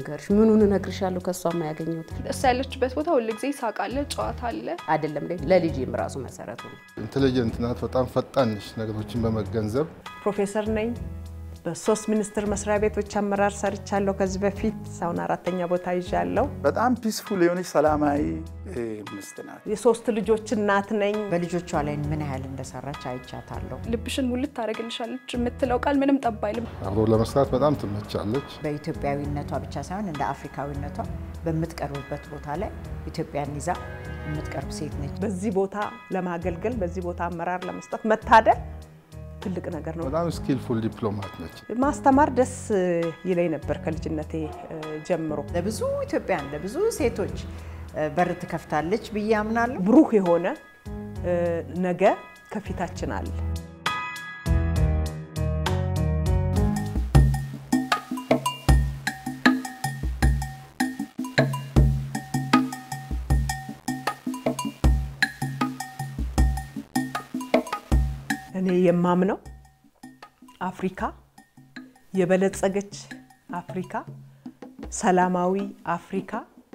ልንገርሽ? ምኑን እነግርሻለሁ? ከእሷ ያገኘሁት እሷ ያለችበት ቦታ ሁልጊዜ ሳቅ አለ፣ ጨዋታ አለ። አይደለም ለልጄም ራሱ መሰረቱ ነው። ኢንቴሊጀንት ናት። በጣም ፈጣን ነች ነገሮችን በመገንዘብ ፕሮፌሰር ነኝ። በሶስት ሚኒስቴር መስሪያ ቤቶች አመራር ሰርቻለሁ ከዚህ በፊት። አሁን አራተኛ ቦታ ይዣለሁ። በጣም ፒስፉል የሆነች ሰላማዊ ሚስት ናት። የሶስት ልጆች እናት ነኝ። በልጆቿ ላይ ምን ያህል እንደሰራች አይቻታለሁ። ልብሽን ሙልት ታደርግልሻለች የምትለው ቃል ምንም ጠብ አይልም። አብሮ ለመስራት በጣም ትመቻለች። በኢትዮጵያዊነቷ ብቻ ሳይሆን እንደ አፍሪካዊነቷ በምትቀርብበት ቦታ ላይ ኢትዮጵያን ይዛ የምትቀርብ ሴት ነች። በዚህ ቦታ ለማገልገል በዚህ ቦታ አመራር ለመስጠት መታደል ትልቅ ነገር ነው። በጣም ስኪልፉል ዲፕሎማት ነች። ማስተማር ደስ ይለኝ ነበር ከልጅነቴ ጀምሮ። ለብዙ ኢትዮጵያን ለብዙ ሴቶች በር ትከፍታለች ብዬ አምናለሁ። ብሩህ የሆነ ነገ ከፊታችን አለ። እኔ የማምነው አፍሪካ የበለጸገች አፍሪካ፣ ሰላማዊ አፍሪካ፣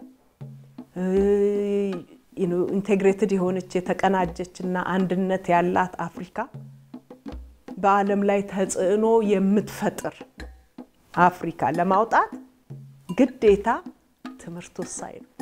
ኢንቴግሬትድ የሆነች የተቀናጀች እና አንድነት ያላት አፍሪካ፣ በዓለም ላይ ተጽዕኖ የምትፈጥር አፍሪካ ለማውጣት ግዴታ ትምህርት ወሳኝ ነው።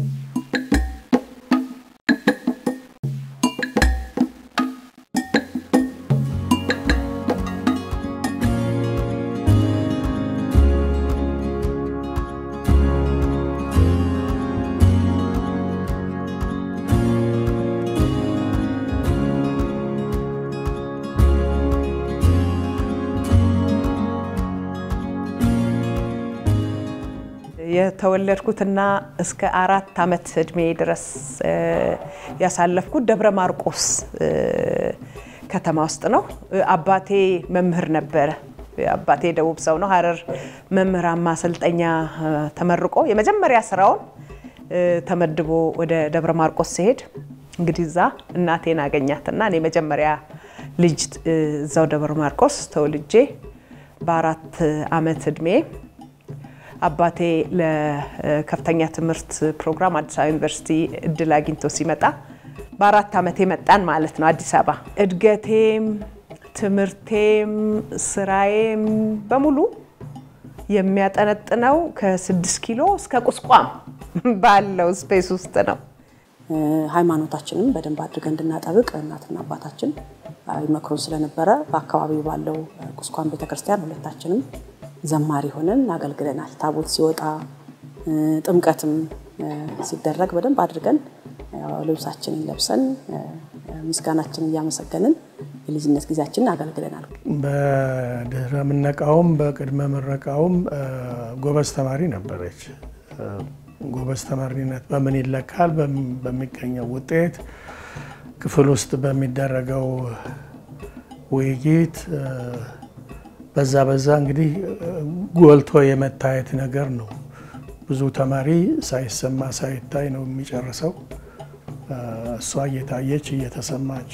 የተወለድኩትና እስከ አራት ዓመት እድሜ ድረስ ያሳለፍኩት ደብረ ማርቆስ ከተማ ውስጥ ነው። አባቴ መምህር ነበረ። አባቴ ደቡብ ሰው ነው። ሀረር መምህራን ማሰልጠኛ ተመርቆ የመጀመሪያ ስራውን ተመድቦ ወደ ደብረ ማርቆስ ሲሄድ እንግዲህ እዛ እናቴን አገኛትና እኔ መጀመሪያ ልጅ እዛው ደብረ ማርቆስ ተወልጄ በአራት ዓመት እድሜ አባቴ ለከፍተኛ ትምህርት ፕሮግራም አዲስ አበባ ዩኒቨርሲቲ እድል አግኝቶ ሲመጣ በአራት ዓመት መጣን ማለት ነው አዲስ አበባ። እድገቴም ትምህርቴም ስራዬም በሙሉ የሚያጠነጥነው ከስድስት ኪሎ እስከ ቁስቋም ባለው ስፔስ ውስጥ ነው። ሃይማኖታችንም በደንብ አድርገን እንድናጠብቅ እናትና አባታችን ይመክሩን ስለነበረ በአካባቢው ባለው ቁስቋም ቤተክርስቲያን ሁለታችንም ዘማሪ ሆነን አገልግለናል። ታቦት ሲወጣ ጥምቀትም ሲደረግ በደንብ አድርገን ልብሳችንን ለብሰን ምስጋናችንን እያመሰገንን የልጅነት ጊዜያችንን አገልግለናል። በድህረ ምረቃውም በቅድመ ምረቃውም ጎበዝ ተማሪ ነበረች። ጎበዝ ተማሪነት በምን ይለካል? በሚገኘው ውጤት፣ ክፍል ውስጥ በሚደረገው ውይይት በዛ በዛ እንግዲህ ጎልቶ የመታየት ነገር ነው። ብዙ ተማሪ ሳይሰማ ሳይታይ ነው የሚጨርሰው። እሷ እየታየች እየተሰማች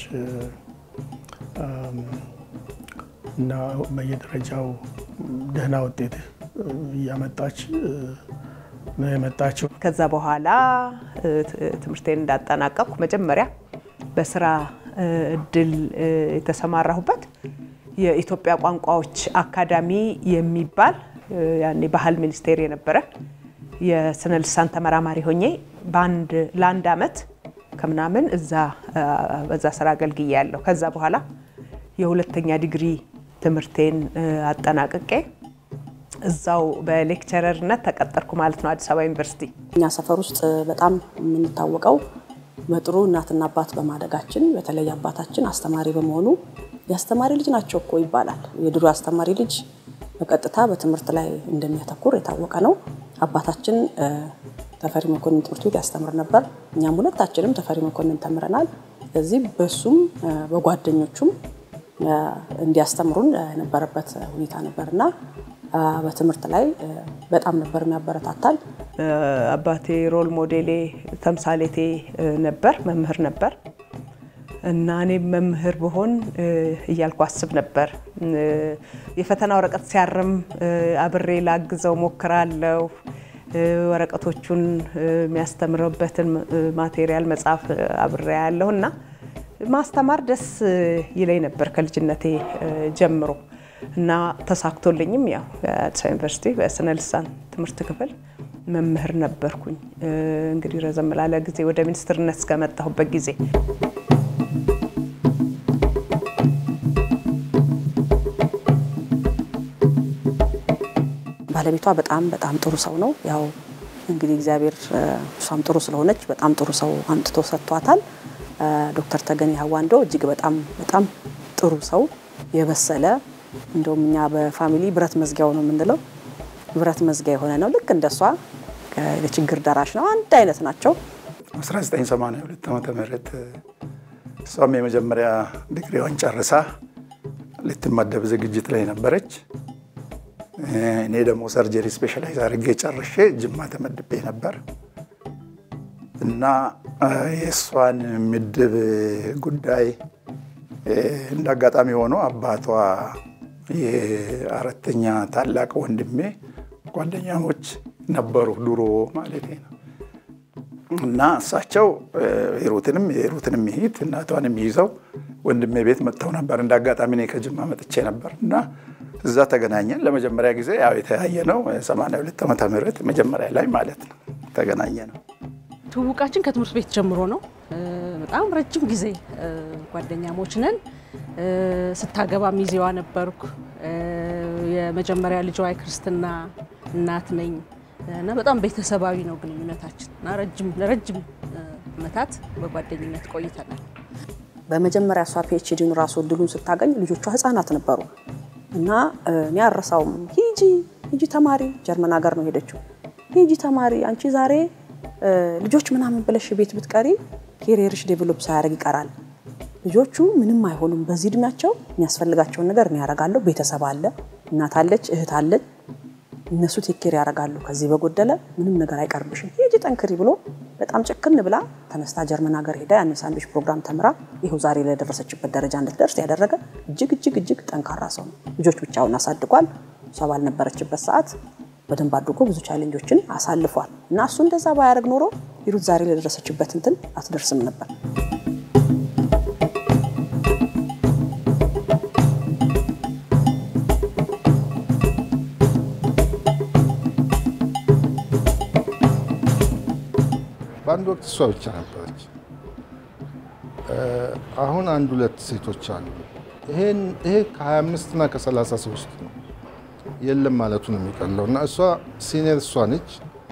እና በየደረጃው ደህና ውጤት እያመጣች ነው የመጣችው። ከዛ በኋላ ትምህርቴን እንዳጠናቀቅኩ መጀመሪያ በስራ እድል የተሰማራሁበት የኢትዮጵያ ቋንቋዎች አካዳሚ የሚባል ያኔ ባህል ሚኒስቴር የነበረ የስነ ልሳን ተመራማሪ ሆኜ በአንድ ለአንድ አመት ከምናምን እዛ በዛ ስራ አገልግያለሁ። ከዛ በኋላ የሁለተኛ ዲግሪ ትምህርቴን አጠናቅቄ እዛው በሌክቸረርነት ተቀጠርኩ ማለት ነው አዲስ አበባ ዩኒቨርሲቲ። እኛ ሰፈር ውስጥ በጣም የምንታወቀው በጥሩ እናትና አባት በማደጋችን በተለይ አባታችን አስተማሪ በመሆኑ የአስተማሪ ልጅ ናቸው እኮ ይባላል። የድሮ አስተማሪ ልጅ በቀጥታ በትምህርት ላይ እንደሚያተኩር የታወቀ ነው። አባታችን ተፈሪ መኮንን ትምህርት ቤት ያስተምር ነበር። እኛም ሁለታችንም ተፈሪ መኮንን ተምረናል። ስለዚህ በሱም በጓደኞቹም እንዲያስተምሩን የነበረበት ሁኔታ ነበር እና በትምህርት ላይ በጣም ነበር የሚያበረታታል። አባቴ ሮል ሞዴሌ ተምሳሌቴ ነበር፣ መምህር ነበር እና እኔም መምህር ብሆን እያልኩ አስብ ነበር። የፈተና ወረቀት ሲያርም አብሬ ላግዘው ሞክራለሁ። ወረቀቶቹን የሚያስተምርበትን ማቴሪያል መጽሐፍ አብሬ ያለሁ እና ማስተማር ደስ ይለኝ ነበር ከልጅነቴ ጀምሮ እና ተሳክቶልኝም ያው የአዲስ አበባ ዩኒቨርሲቲ በስነ ልሳን ትምህርት ክፍል መምህር ነበርኩኝ። እንግዲህ ረዘም ላለ ጊዜ ወደ ሚኒስትርነት እስከመጣሁበት ጊዜ ባለቤቷ በጣም በጣም ጥሩ ሰው ነው። ያው እንግዲህ እግዚአብሔር እሷም ጥሩ ስለሆነች በጣም ጥሩ ሰው አምጥቶ ሰጥቷታል። ዶክተር ተገኔ ሀዋንዶ እጅግ በጣም በጣም ጥሩ ሰው የበሰለ እንደውም እኛ በፋሚሊ ብረት መዝጊያው ነው የምንለው። ብረት መዝጊያ የሆነ ነው። ልክ እንደሷ የችግር ደራሽ ነው። አንድ አይነት ናቸው። 1982 ዓመተ ምህረት እሷም የመጀመሪያ ዲግሪዋን ጨርሳ ልትመደብ ዝግጅት ላይ ነበረች። እኔ ደግሞ ሰርጀሪ ስፔሻላይዝ አድርጌ ጨርሼ ጅማ ተመድቤ ነበር እና የእሷን ምድብ ጉዳይ እንደ አጋጣሚ ሆኖ አባቷ የአራተኛ ታላቅ ወንድሜ ጓደኛሞች ነበሩ ድሮ ማለት ነው። እና እሳቸው ሂሩትንም የሂሩትንም ይሂት እናቷንም ይዘው ወንድሜ ቤት መጥተው ነበር። እንደ አጋጣሚ እኔ ከጅማ መጥቼ ነበር እና እዛ ተገናኘን። ለመጀመሪያ ጊዜ ያው የተያየ ነው 82 ዓመተ ምህረት መጀመሪያ ላይ ማለት ነው ተገናኘ ነው። ትውውቃችን ከትምህርት ቤት ጀምሮ ነው። በጣም ረጅም ጊዜ ጓደኛሞች ነን። ስታገባ ሚዜዋ ነበርኩ። የመጀመሪያ ልጇ የክርስትና እናት ነኝ እና በጣም ቤተሰባዊ ነው ግንኙነታችን እና ረጅም ለረጅም ዓመታት በጓደኝነት ቆይተናል። በመጀመሪያ እሷ ፒኤችዲን ራሱ እድሉን ስታገኝ ልጆቿ ህፃናት ነበሩ እና እኔ አረሳውም። ሂጂ ሂጂ ተማሪ፣ ጀርመን ሀገር ነው ሄደችው። ሂጂ ተማሪ፣ አንቺ ዛሬ ልጆች ምናምን ብለሽ ቤት ብትቀሪ ኬሪየርሽ ዴቨሎፕ ሳያደርግ ይቀራል። ልጆቹ ምንም አይሆኑም። በዚህ እድሜያቸው የሚያስፈልጋቸውን ነገር እኔ ያደርጋለሁ። ቤተሰብ አለ፣ እናት አለች፣ እህት አለች። እነሱ ቴኬር ያደርጋሉ። ከዚህ በጎደለ ምንም ነገር አይቀርብሽም። ሂጂ ጠንክሪ ብሎ በጣም ጭክን ብላ ተነስታ ጀርመን ሀገር ሄዳ ያን ሳንድዊች ፕሮግራም ተምራ ይኸው ዛሬ ለደረሰችበት ደረጃ እንድትደርስ ያደረገ እጅግ እጅግ እጅግ ጠንካራ ሰው ነው። ልጆች ብቻውን አሳድጓል። እሷ ባልነበረችበት ሰዓት በደንብ አድርጎ ብዙ ቻሌንጆችን አሳልፏል እና እሱ እንደዛ ባያደርግ ኖሮ ሂሩት ዛሬ ለደረሰችበት እንትን አትደርስም ነበር። በአንድ ወቅት እሷ ብቻ ነበረች። አሁን አንድ ሁለት ሴቶች አሉ። ይሄ ከ25 እና ከ30 ሰው ውስጥ ነው የለም ማለቱ ነው የሚቀለው እና እሷ ሲኒየር እሷ ነች።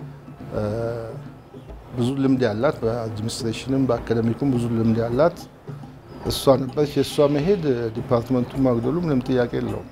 ብዙ ልምድ ያላት በአድሚኒስትሬሽንም በአካደሚኩም ብዙ ልምድ ያላት እሷ ነበረች። የእሷ መሄድ ዲፓርትመንቱን ማግደሉ ምንም ጥያቄ የለውም።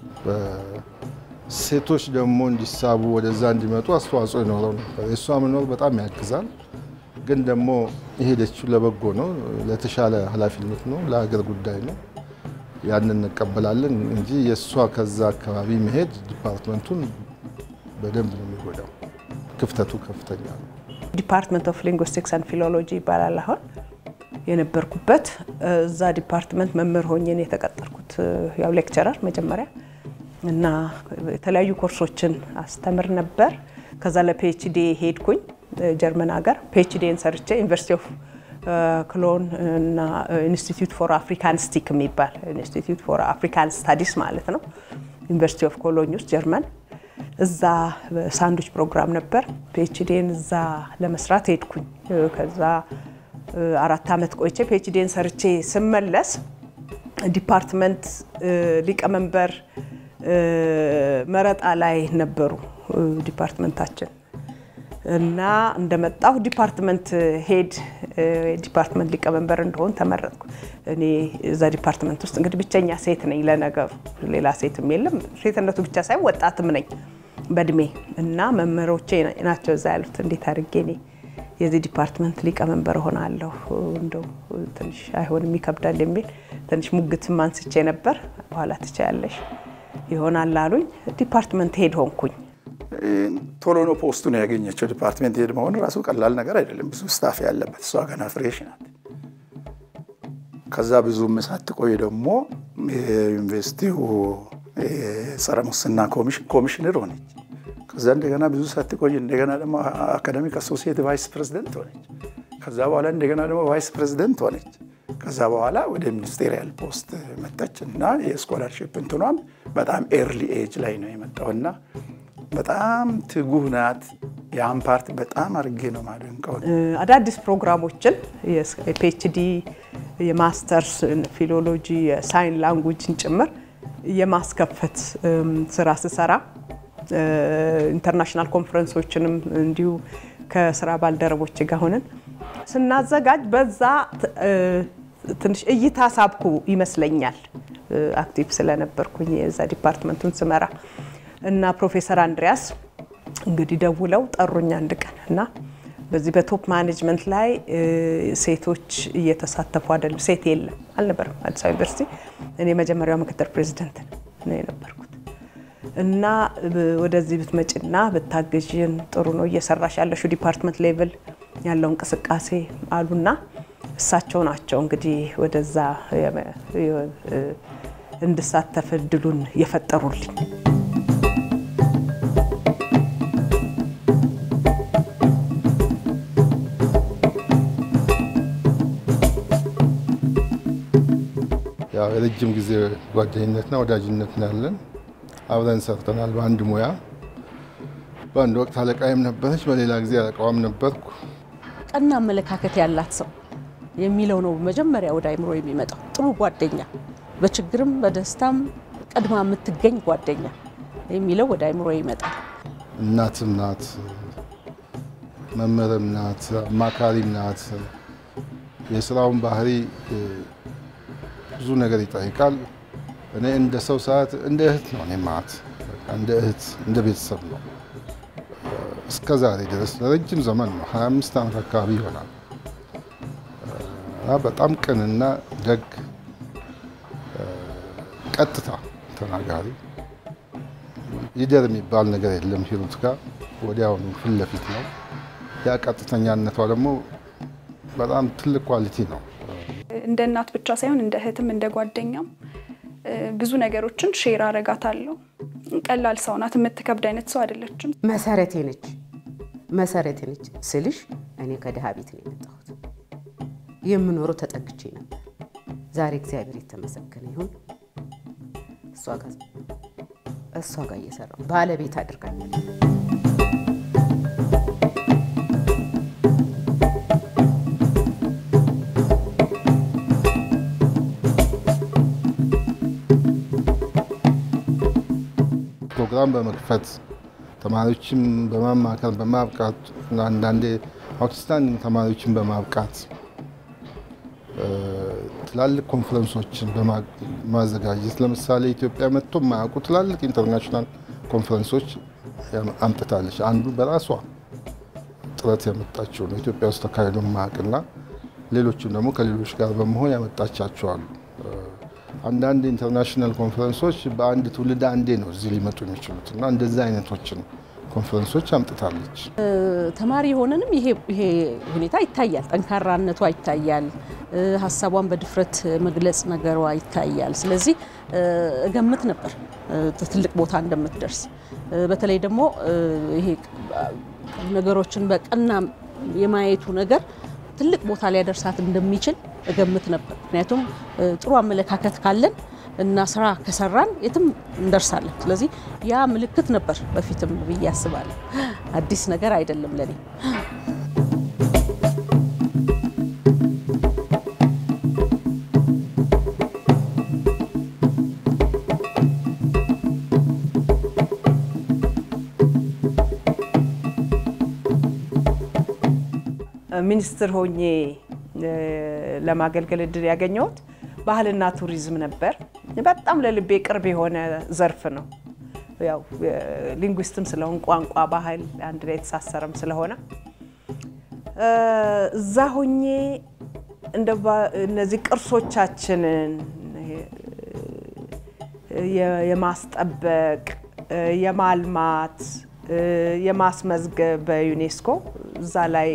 ሴቶች ደግሞ እንዲሳቡ ወደዛ እንዲመጡ አስተዋጽኦ ይኖረው ነበር። የእሷ መኖር በጣም ያግዛል። ግን ደግሞ የሄደችው ለበጎ ነው፣ ለተሻለ ኃላፊነት ነው፣ ለሀገር ጉዳይ ነው። ያንን እንቀበላለን እንጂ የእሷ ከዛ አካባቢ መሄድ ዲፓርትመንቱን በደንብ ነው የሚጎዳው። ክፍተቱ ከፍተኛ ነው። ዲፓርትመንት ኦፍ ሊንጉስቲክስ አንድ ፊሎሎጂ ይባላል። አሁን የነበርኩበት እዛ ዲፓርትመንት መምህር ሆኜ ነው የተቀጠርኩት። ያው ሌክቸረር መጀመሪያ እና የተለያዩ ኮርሶችን አስተምር ነበር። ከዛ ለፒኤችዲ ሄድኩኝ ጀርመን ሀገር ፒኤችዲን ሰርቼ ዩኒቨርሲቲ ኦፍ ክሎን እና ኢንስቲትዩት ፎር አፍሪካን ስቲክ የሚባል ኢንስቲትዩት ፎር አፍሪካን ስታዲስ ማለት ነው። ዩኒቨርሲቲ ኦፍ ኮሎኝ ውስጥ ጀርመን እዛ ሳንዱች ፕሮግራም ነበር። ፒኤችዲን እዛ ለመስራት ሄድኩኝ። ከዛ አራት ዓመት ቆይቼ ፒኤችዲን ሰርቼ ስመለስ ዲፓርትመንት ሊቀመንበር መረጣ ላይ ነበሩ ዲፓርትመንታችን እና እንደመጣሁ ዲፓርትመንት ሄድ ዲፓርትመንት ሊቀመንበር እንደሆን ተመረጥኩ። እኔ እዛ ዲፓርትመንት ውስጥ እንግዲህ ብቸኛ ሴት ነኝ። ለነገሩ ሌላ ሴትም የለም። ሴትነቱ ብቻ ሳይሆን ወጣትም ነኝ በእድሜ እና መምህሮቼ ናቸው እዛ ያሉት። እንዴት አድርጌ እኔ የዚህ ዲፓርትመንት ሊቀመንበር ሆናለሁ እንደው ትንሽ አይሆንም ይከብዳል የሚል ትንሽ ሙግትም አንስቼ ነበር። በኋላ ትችያለሽ ይሆናል አሉኝ። ዲፓርትመንት ሄድ ሆንኩኝ። ቶሎ ነው ፖስቱን ያገኘችው። ዲፓርትሜንት ሄድ መሆን ራሱ ቀላል ነገር አይደለም። ብዙ ስታፍ ያለበት፣ እሷ ገና ፍሬሽ ናት። ከዛ ብዙም ሳትቆይ ደግሞ የዩኒቨርሲቲው ጸረ ሙስና ኮሚሽነር ሆነች። ከዛ እንደገና ብዙ ሳትቆይ እንደገና ደግሞ አካዳሚክ አሶሲየት ቫይስ ፕሬዚደንት ሆነች። ከዛ በኋላ እንደገና ደግሞ ቫይስ ፕሬዚደንት ሆነች። ከዛ በኋላ ወደ ሚኒስቴሪያል ፖስት መጣች እና የስኮላርሽፕ እንትኗም በጣም ኤርሊ ኤጅ ላይ ነው የመጣው እና በጣም ትጉህ ናት። ያን ፓርት በጣም አድርጌ ነው ማደንቀው። አዳዲስ ፕሮግራሞችን የፒኤችዲ፣ የማስተርስ ፊሎሎጂ፣ የሳይን ላንጉጅን ጭምር የማስከፈት ስራ ስሰራ ኢንተርናሽናል ኮንፈረንሶችንም እንዲሁ ከስራ ባልደረቦች ጋር ሆነን ስናዘጋጅ በዛ ትንሽ እይታ ሳብኩ ይመስለኛል። አክቲቭ ስለነበርኩኝ የዛ ዲፓርትመንቱን ስመራ እና ፕሮፌሰር አንድሪያስ እንግዲህ ደውለው ጠሩኝ አንድ ቀን እና በዚህ በቶፕ ማኔጅመንት ላይ ሴቶች እየተሳተፉ አይደለም፣ ሴት የለም አልነበረም አዲስ አበባ ዩኒቨርሲቲ። እኔ መጀመሪያው ምክትል ፕሬዚደንት ነው የነበርኩት እና ወደዚህ ብትመጭና ብታግዥን ጥሩ ነው እየሰራሽ ያለሽው ዲፓርትመንት ሌቭል ያለው እንቅስቃሴ አሉና እሳቸው ናቸው እንግዲህ ወደዛ እንድሳተፍ እድሉን የፈጠሩልኝ። ያው የረጅም ጊዜ ጓደኝነትና ወዳጅነት ነው ያለን። አብረን ሰርተናል በአንድ ሙያ። በአንድ ወቅት አለቃይም ነበረች፣ በሌላ ጊዜ አለቃዋም ነበርኩ። ቀና አመለካከት ያላት ሰው የሚለው ነው መጀመሪያ ወደ አይምሮ የሚመጣው። ጥሩ ጓደኛ፣ በችግርም በደስታም ቀድማ የምትገኝ ጓደኛ የሚለው ወደ አይምሮ ይመጣል። እናትም ናት፣ መምህርም ናት፣ አማካሪም ናት። የስራውን ባህሪ ብዙ ነገር ይጠይቃል። እኔ እንደ ሰው ሰዓት እንደ እህት ነው እኔ ማት እንደ እህት እንደ ቤተሰብ ነው። እስከ ዛሬ ድረስ ለረጅም ዘመን ነው 25 ዓመት አካባቢ ይሆናል። በጣም ቅንና ደግ ቀጥታ ተናጋሪ ይደር የሚባል ነገር የለም። ሂሩት ጋር ወዲያውኑ ፊት ለፊት ነው። ያ ቀጥተኛነቷ ደግሞ በጣም ትልቅ ኳሊቲ ነው። እንደ እናት ብቻ ሳይሆን እንደ እህትም እንደ ጓደኛም ብዙ ነገሮችን ሼር አረጋታለሁ። ቀላል ሰው ናት። የምትከብድ አይነት ሰው አይደለችም። መሰረቴ ነች መሰረቴ ነች ስልሽ እኔ ከድሃ ቤት ነው የመጣሁት። የምኖረው ተጠግቼ ነበር። ዛሬ እግዚአብሔር የተመሰገነ ይሁን እሷ ጋር እሷ ጋር እየሰራሁ ባለቤት አድርጋኛለች። ፕሮግራም በመክፈት ተማሪዎችን በማማከር በማብቃት እና አንዳንዴ አውትስታንዲንግ ተማሪዎችን በማብቃት ትላልቅ ኮንፈረንሶችን በማዘጋጀት ለምሳሌ ኢትዮጵያ መጥቶ የማያውቁ ትላልቅ ኢንተርናሽናል ኮንፈረንሶች አምጥታለች። አንዱ በራሷ ጥረት ያመጣችው ነው ኢትዮጵያ ውስጥ ተካሂዶ የማያውቅና ሌሎቹም ደግሞ ከሌሎች ጋር በመሆን ያመጣቻቸው አሉ። አንዳንድ ኢንተርናሽናል ኮንፈረንሶች በአንድ ትውልድ አንዴ ነው እዚህ ሊመጡ የሚችሉት እና እንደዚህ አይነቶችን ኮንፈረንሶች አምጥታለች። ተማሪ የሆነንም ይሄ ሁኔታ ይታያል። ጠንካራነቷ ይታያል። ሀሳቧን በድፍረት መግለጽ ነገሯ ይታያል። ስለዚህ እገምት ነበር ትልቅ ቦታ እንደምትደርስ። በተለይ ደግሞ ይሄ ነገሮችን በቀና የማየቱ ነገር ትልቅ ቦታ ሊያደርሳት እንደሚችል እገምት ነበር። ምክንያቱም ጥሩ አመለካከት ካለን እና ስራ ከሰራን የትም እንደርሳለን። ስለዚህ ያ ምልክት ነበር በፊትም ብዬ አስባለሁ። አዲስ ነገር አይደለም ለኔ። ሚኒስትር ሆኜ ለማገልገል እድል ያገኘሁት ባህልና ቱሪዝም ነበር። በጣም ለልቤ ቅርብ የሆነ ዘርፍ ነው። ያው ሊንጉስትም ስለሆን ቋንቋ፣ ባህል አንድ ላይ የተሳሰረም ስለሆነ እዛ ሆኜ እንደ እነዚህ ቅርሶቻችንን የማስጠበቅ የማልማት የማስመዝገብ በዩኔስኮ እዛ ላይ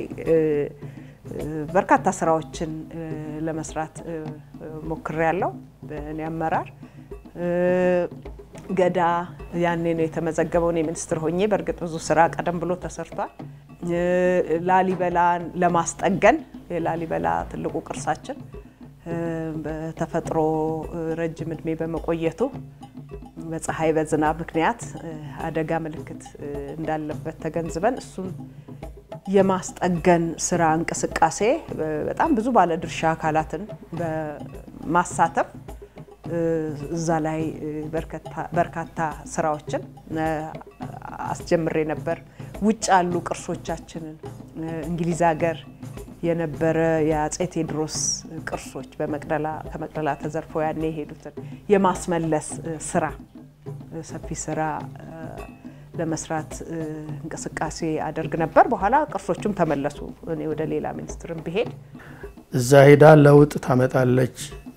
በርካታ ስራዎችን ለመስራት ሞክሬያለሁ። በእኔ አመራር ገዳ ያኔ ነው የተመዘገበው። እኔ ሚኒስትር ሆኜ በእርግጥ ብዙ ስራ ቀደም ብሎ ተሰርቷል። ላሊበላን ለማስጠገን የላሊበላ ትልቁ ቅርሳችን በተፈጥሮ ረጅም እድሜ በመቆየቱ በፀሐይ በዝናብ ምክንያት አደጋ ምልክት እንዳለበት ተገንዝበን እሱን የማስጠገን ስራ እንቅስቃሴ በጣም ብዙ ባለድርሻ አካላትን በማሳተፍ እዛ ላይ በርካታ ስራዎችን አስጀምሬ ነበር። ውጭ ያሉ ቅርሶቻችንን እንግሊዝ ሀገር የነበረ የአፄ ቴዎድሮስ ቅርሶች ከመቅደላ ተዘርፈው ያኔ የሄዱትን የማስመለስ ስራ ሰፊ ስራ ለመስራት እንቅስቃሴ አደርግ ነበር። በኋላ ቅርሶቹም ተመለሱ። እኔ ወደ ሌላ ሚኒስትርም ብሄድ እዛ ሄዳ ለውጥ ታመጣለች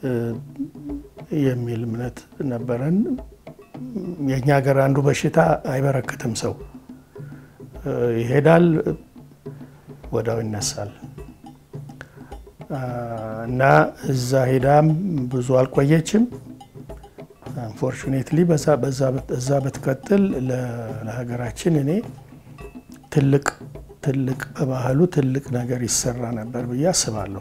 የሚል እምነት ነበረን። የእኛ ሀገር አንዱ በሽታ አይበረክትም። ሰው ይሄዳል፣ ወዳው ይነሳል እና እዛ ሄዳም ብዙ አልቆየችም። አንፎርቹኔትሊ በዛ ብትቀጥል ለሀገራችን እኔ ትልቅ ትልቅ በባህሉ ትልቅ ነገር ይሰራ ነበር ብዬ አስባለሁ።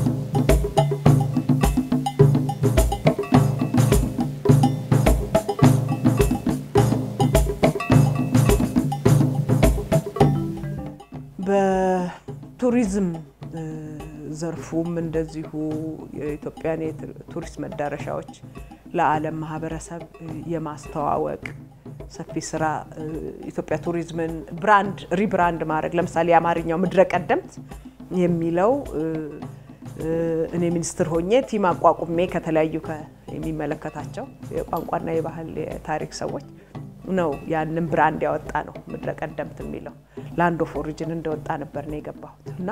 በቱሪዝም ዘርፉም እንደዚሁ የኢትዮጵያን የቱሪስት መዳረሻዎች ለዓለም ማህበረሰብ የማስተዋወቅ ሰፊ ስራ ኢትዮጵያ ቱሪዝምን ብራንድ ሪብራንድ ማድረግ ለምሳሌ የአማርኛው ምድረ ቀደምት የሚለው እኔ ሚኒስትር ሆኜ ቲም አቋቁሜ ከተለያዩ የሚመለከታቸው የቋንቋና የባህል የታሪክ ሰዎች ነው ያንን ብራንድ ያወጣ ነው። ምድረ ቀደምት የሚለው ላንድ ኦፍ ኦሪጅን እንደወጣ ነበር ነው የገባሁት እና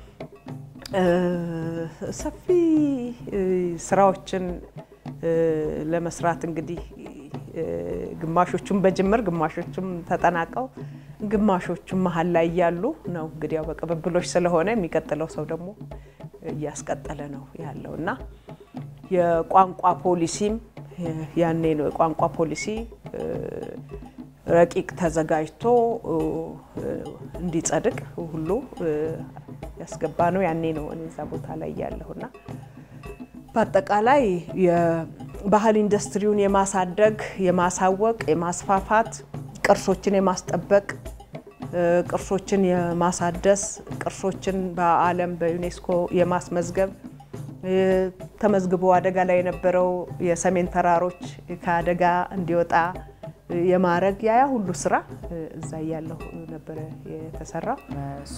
ሰፊ ስራዎችን ለመስራት እንግዲህ ግማሾቹም በጅምር ግማሾቹም ተጠናቀው ግማሾቹም መሀል ላይ እያሉ ነው እንግዲህ ያው በቅብብሎች ስለሆነ የሚቀጥለው ሰው ደግሞ እያስቀጠለ ነው ያለው እና የቋንቋ ፖሊሲም ያኔ ነው የቋንቋ ፖሊሲ ረቂቅ ተዘጋጅቶ እንዲጸድቅ ሁሉ ያስገባ ነው ያኔ ነው እኔ እዛ ቦታ ላይ ያለሁና በአጠቃላይ የባህል ኢንዱስትሪውን የማሳደግ፣ የማሳወቅ፣ የማስፋፋት፣ ቅርሶችን የማስጠበቅ፣ ቅርሶችን የማሳደስ፣ ቅርሶችን በዓለም በዩኔስኮ የማስመዝገብ ተመዝግቦ አደጋ ላይ የነበረው የሰሜን ተራሮች ከአደጋ እንዲወጣ የማድረግ ያያ ሁሉ ስራ እዛ እያለሁ ነበረ የተሰራው። እሷ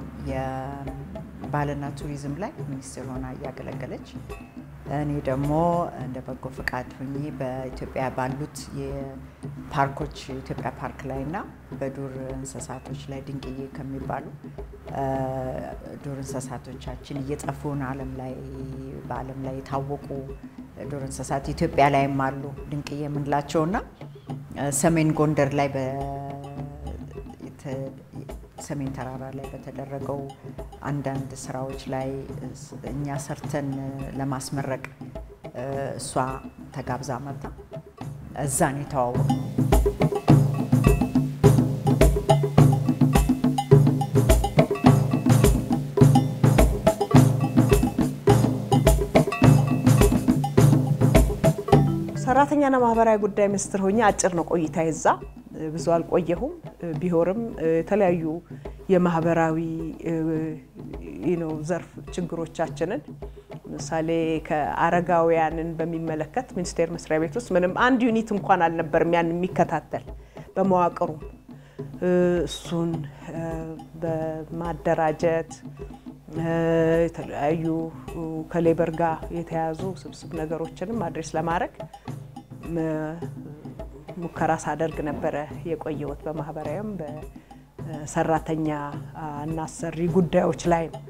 የባህልና ቱሪዝም ላይ ሚኒስትር ሆና እያገለገለች እኔ ደግሞ እንደ በጎ ፈቃድ ሆኜ በኢትዮጵያ ባሉት የፓርኮች ኢትዮጵያ ፓርክ ላይ እና በዱር እንስሳቶች ላይ ድንቅዬ ከሚባሉ ዱር እንስሳቶቻችን እየጠፉን ዓለም ላይ በዓለም ላይ የታወቁ ዱር እንስሳት ኢትዮጵያ ላይም አሉ ድንቅዬ የምንላቸውና ሰሜን ጎንደር ላይ ሰሜን ተራራ ላይ በተደረገው አንዳንድ ስራዎች ላይ እኛ ሰርተን ለማስመረቅ እሷ ተጋብዛ መጣ። እዛ ነው የተዋወቅነው። ሰራተኛና ማህበራዊ ጉዳይ ሚኒስትር ሆኜ አጭር ነው ቆይታ ይዛ ብዙ አልቆየሁም። ቢሆንም የተለያዩ የማህበራዊ ነው ዘርፍ ችግሮቻችንን ምሳሌ ከአረጋውያንን በሚመለከት ሚኒስቴር መስሪያ ቤት ውስጥ ምንም አንድ ዩኒት እንኳን አልነበርም ያን የሚከታተል በመዋቅሩ እሱን በማደራጀት የተለያዩ ከሌበር ጋር የተያዙ ስብስብ ነገሮችንም አድሬስ ለማድረግ ሙከራ ሳደርግ ነበረ የቆየሁት በማህበራዊም በሰራተኛ እና አሰሪ ጉዳዮች ላይ ነው።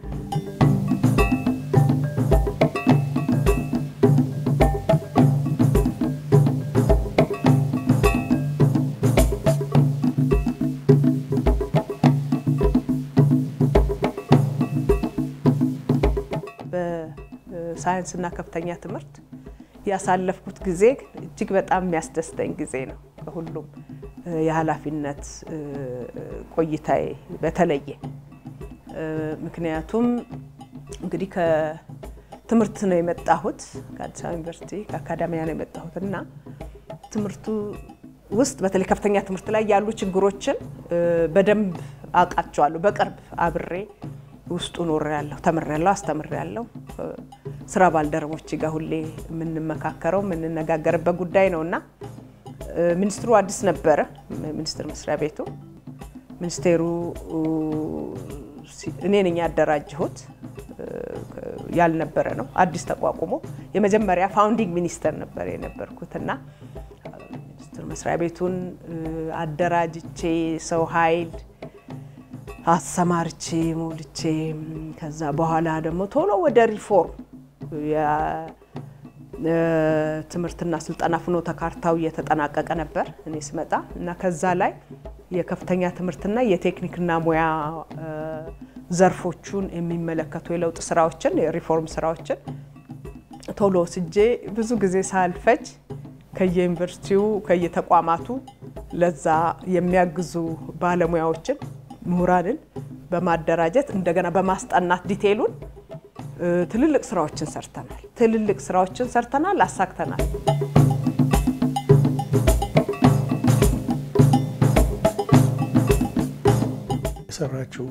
በሳይንስና ከፍተኛ ትምህርት ያሳለፍኩት ጊዜ እጅግ በጣም የሚያስደስተኝ ጊዜ ነው። ከሁሉም የኃላፊነት ቆይታዬ በተለየ ምክንያቱም እንግዲህ ከትምህርት ነው የመጣሁት ከአዲስ አበባ ዩኒቨርሲቲ ከአካዳሚያ ነው የመጣሁት እና ትምህርቱ ውስጥ በተለይ ከፍተኛ ትምህርት ላይ ያሉ ችግሮችን በደንብ አውቃቸዋለሁ። በቅርብ አብሬ ውስጡ ኖሬያለሁ፣ ተምሬያለሁ፣ አስተምሬያለሁ። ስራ ባልደረቦች ጋር ሁሌ የምንመካከረው የምንነጋገርበት ጉዳይ ነው እና ሚኒስትሩ አዲስ ነበረ፣ ሚኒስቴር መስሪያ ቤቱ ሚኒስቴሩ እኔ ነኝ ያደራጀሁት ያልነበረ ነው። አዲስ ተቋቁሞ የመጀመሪያ ፋውንዲንግ ሚኒስተር ነበር የነበርኩት እና ሚኒስቴር መስሪያ ቤቱን አደራጅቼ ሰው ኃይል አሰማርቼ ሞልቼ ከዛ በኋላ ደግሞ ቶሎ ወደ ሪፎርም ትምህርትና ስልጠና ፍኖተ ካርታው እየተጠናቀቀ ነበር እኔ ስመጣ እና ከዛ ላይ የከፍተኛ ትምህርትና የቴክኒክና ሙያ ዘርፎቹን የሚመለከቱ የለውጥ ስራዎችን የሪፎርም ስራዎችን ቶሎ ወስጄ ብዙ ጊዜ ሳልፈጅ ከየዩኒቨርሲቲው ከየተቋማቱ ለዛ የሚያግዙ ባለሙያዎችን ምሁራንን በማደራጀት እንደገና በማስጠናት ዲቴይሉን ትልልቅ ስራዎችን ሰርተናል። ትልልቅ ስራዎችን ሰርተናል፣ አሳክተናል። የሰራችው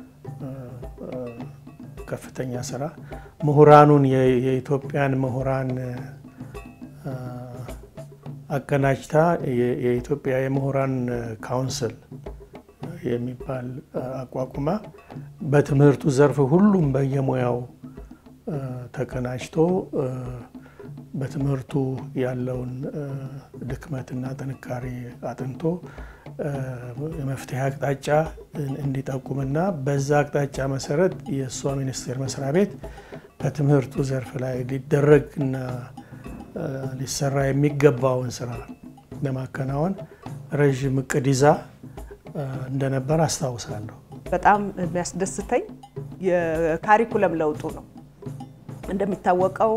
ከፍተኛ ስራ ምሁራኑን የኢትዮጵያን ምሁራን አቀናጅታ የኢትዮጵያ የምሁራን ካውንስል የሚባል አቋቁማ በትምህርቱ ዘርፍ ሁሉም በየሙያው ተቀናጅቶ በትምህርቱ ያለውን ድክመትና ጥንካሬ አጥንቶ የመፍትሄ አቅጣጫ እንዲጠቁምና በዛ አቅጣጫ መሰረት የእሷ ሚኒስቴር መስሪያ ቤት በትምህርቱ ዘርፍ ላይ ሊደረግና ሊሰራ የሚገባውን ስራ ለማከናወን ረዥም እቅድ ይዛ እንደነበር አስታውሳለሁ። በጣም የሚያስደስተኝ የካሪኩለም ለውጡ ነው። እንደሚታወቀው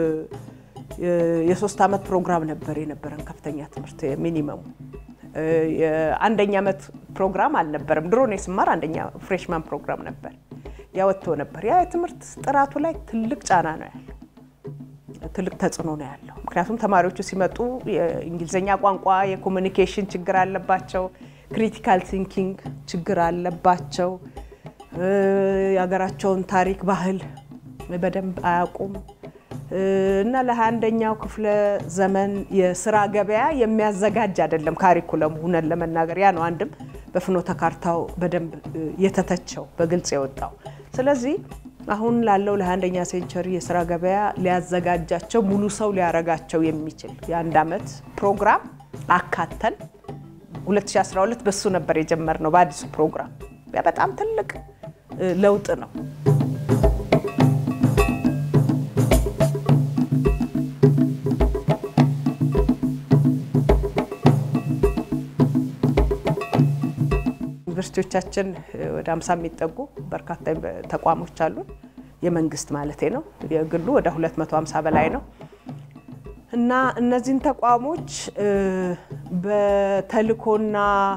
የሶስት ዓመት ፕሮግራም ነበር የነበረን ከፍተኛ ትምህርት ሚኒመሙ። የአንደኛ ዓመት ፕሮግራም አልነበረም። ድሮ እኔ ስማር አንደኛ ፍሬሽማን ፕሮግራም ነበር፣ ያወጥቶ ነበር። ያ የትምህርት ጥራቱ ላይ ትልቅ ጫና ነው ያለው፣ ትልቅ ተጽዕኖ ነው ያለው። ምክንያቱም ተማሪዎቹ ሲመጡ የእንግሊዝኛ ቋንቋ የኮሚኒኬሽን ችግር አለባቸው፣ ክሪቲካል ቲንኪንግ ችግር አለባቸው፣ የሀገራቸውን ታሪክ ባህል በደንብ አያውቁም እና ለሃያ አንደኛው ክፍለ ዘመን የስራ ገበያ የሚያዘጋጅ አይደለም ካሪኩለሙ። ሁነን ለመናገር ያ ነው አንድም በፍኖተ ካርታው በደንብ የተተቸው በግልጽ የወጣው። ስለዚህ አሁን ላለው ለሃያ አንደኛ ሴንቸሪ የስራ ገበያ ሊያዘጋጃቸው ሙሉ ሰው ሊያረጋቸው የሚችል የአንድ ዓመት ፕሮግራም አካተን 2012 በሱ ነበር የጀመርነው በአዲሱ ፕሮግራም። ያ በጣም ትልቅ ለውጥ ነው። ዩኒቨርሲቲዎቻችን ወደ 50 የሚጠጉ በርካታ ተቋሞች አሉ። የመንግስት ማለቴ ነው። የግሉ ወደ 250 በላይ ነው እና እነዚህን ተቋሞች በተልኮና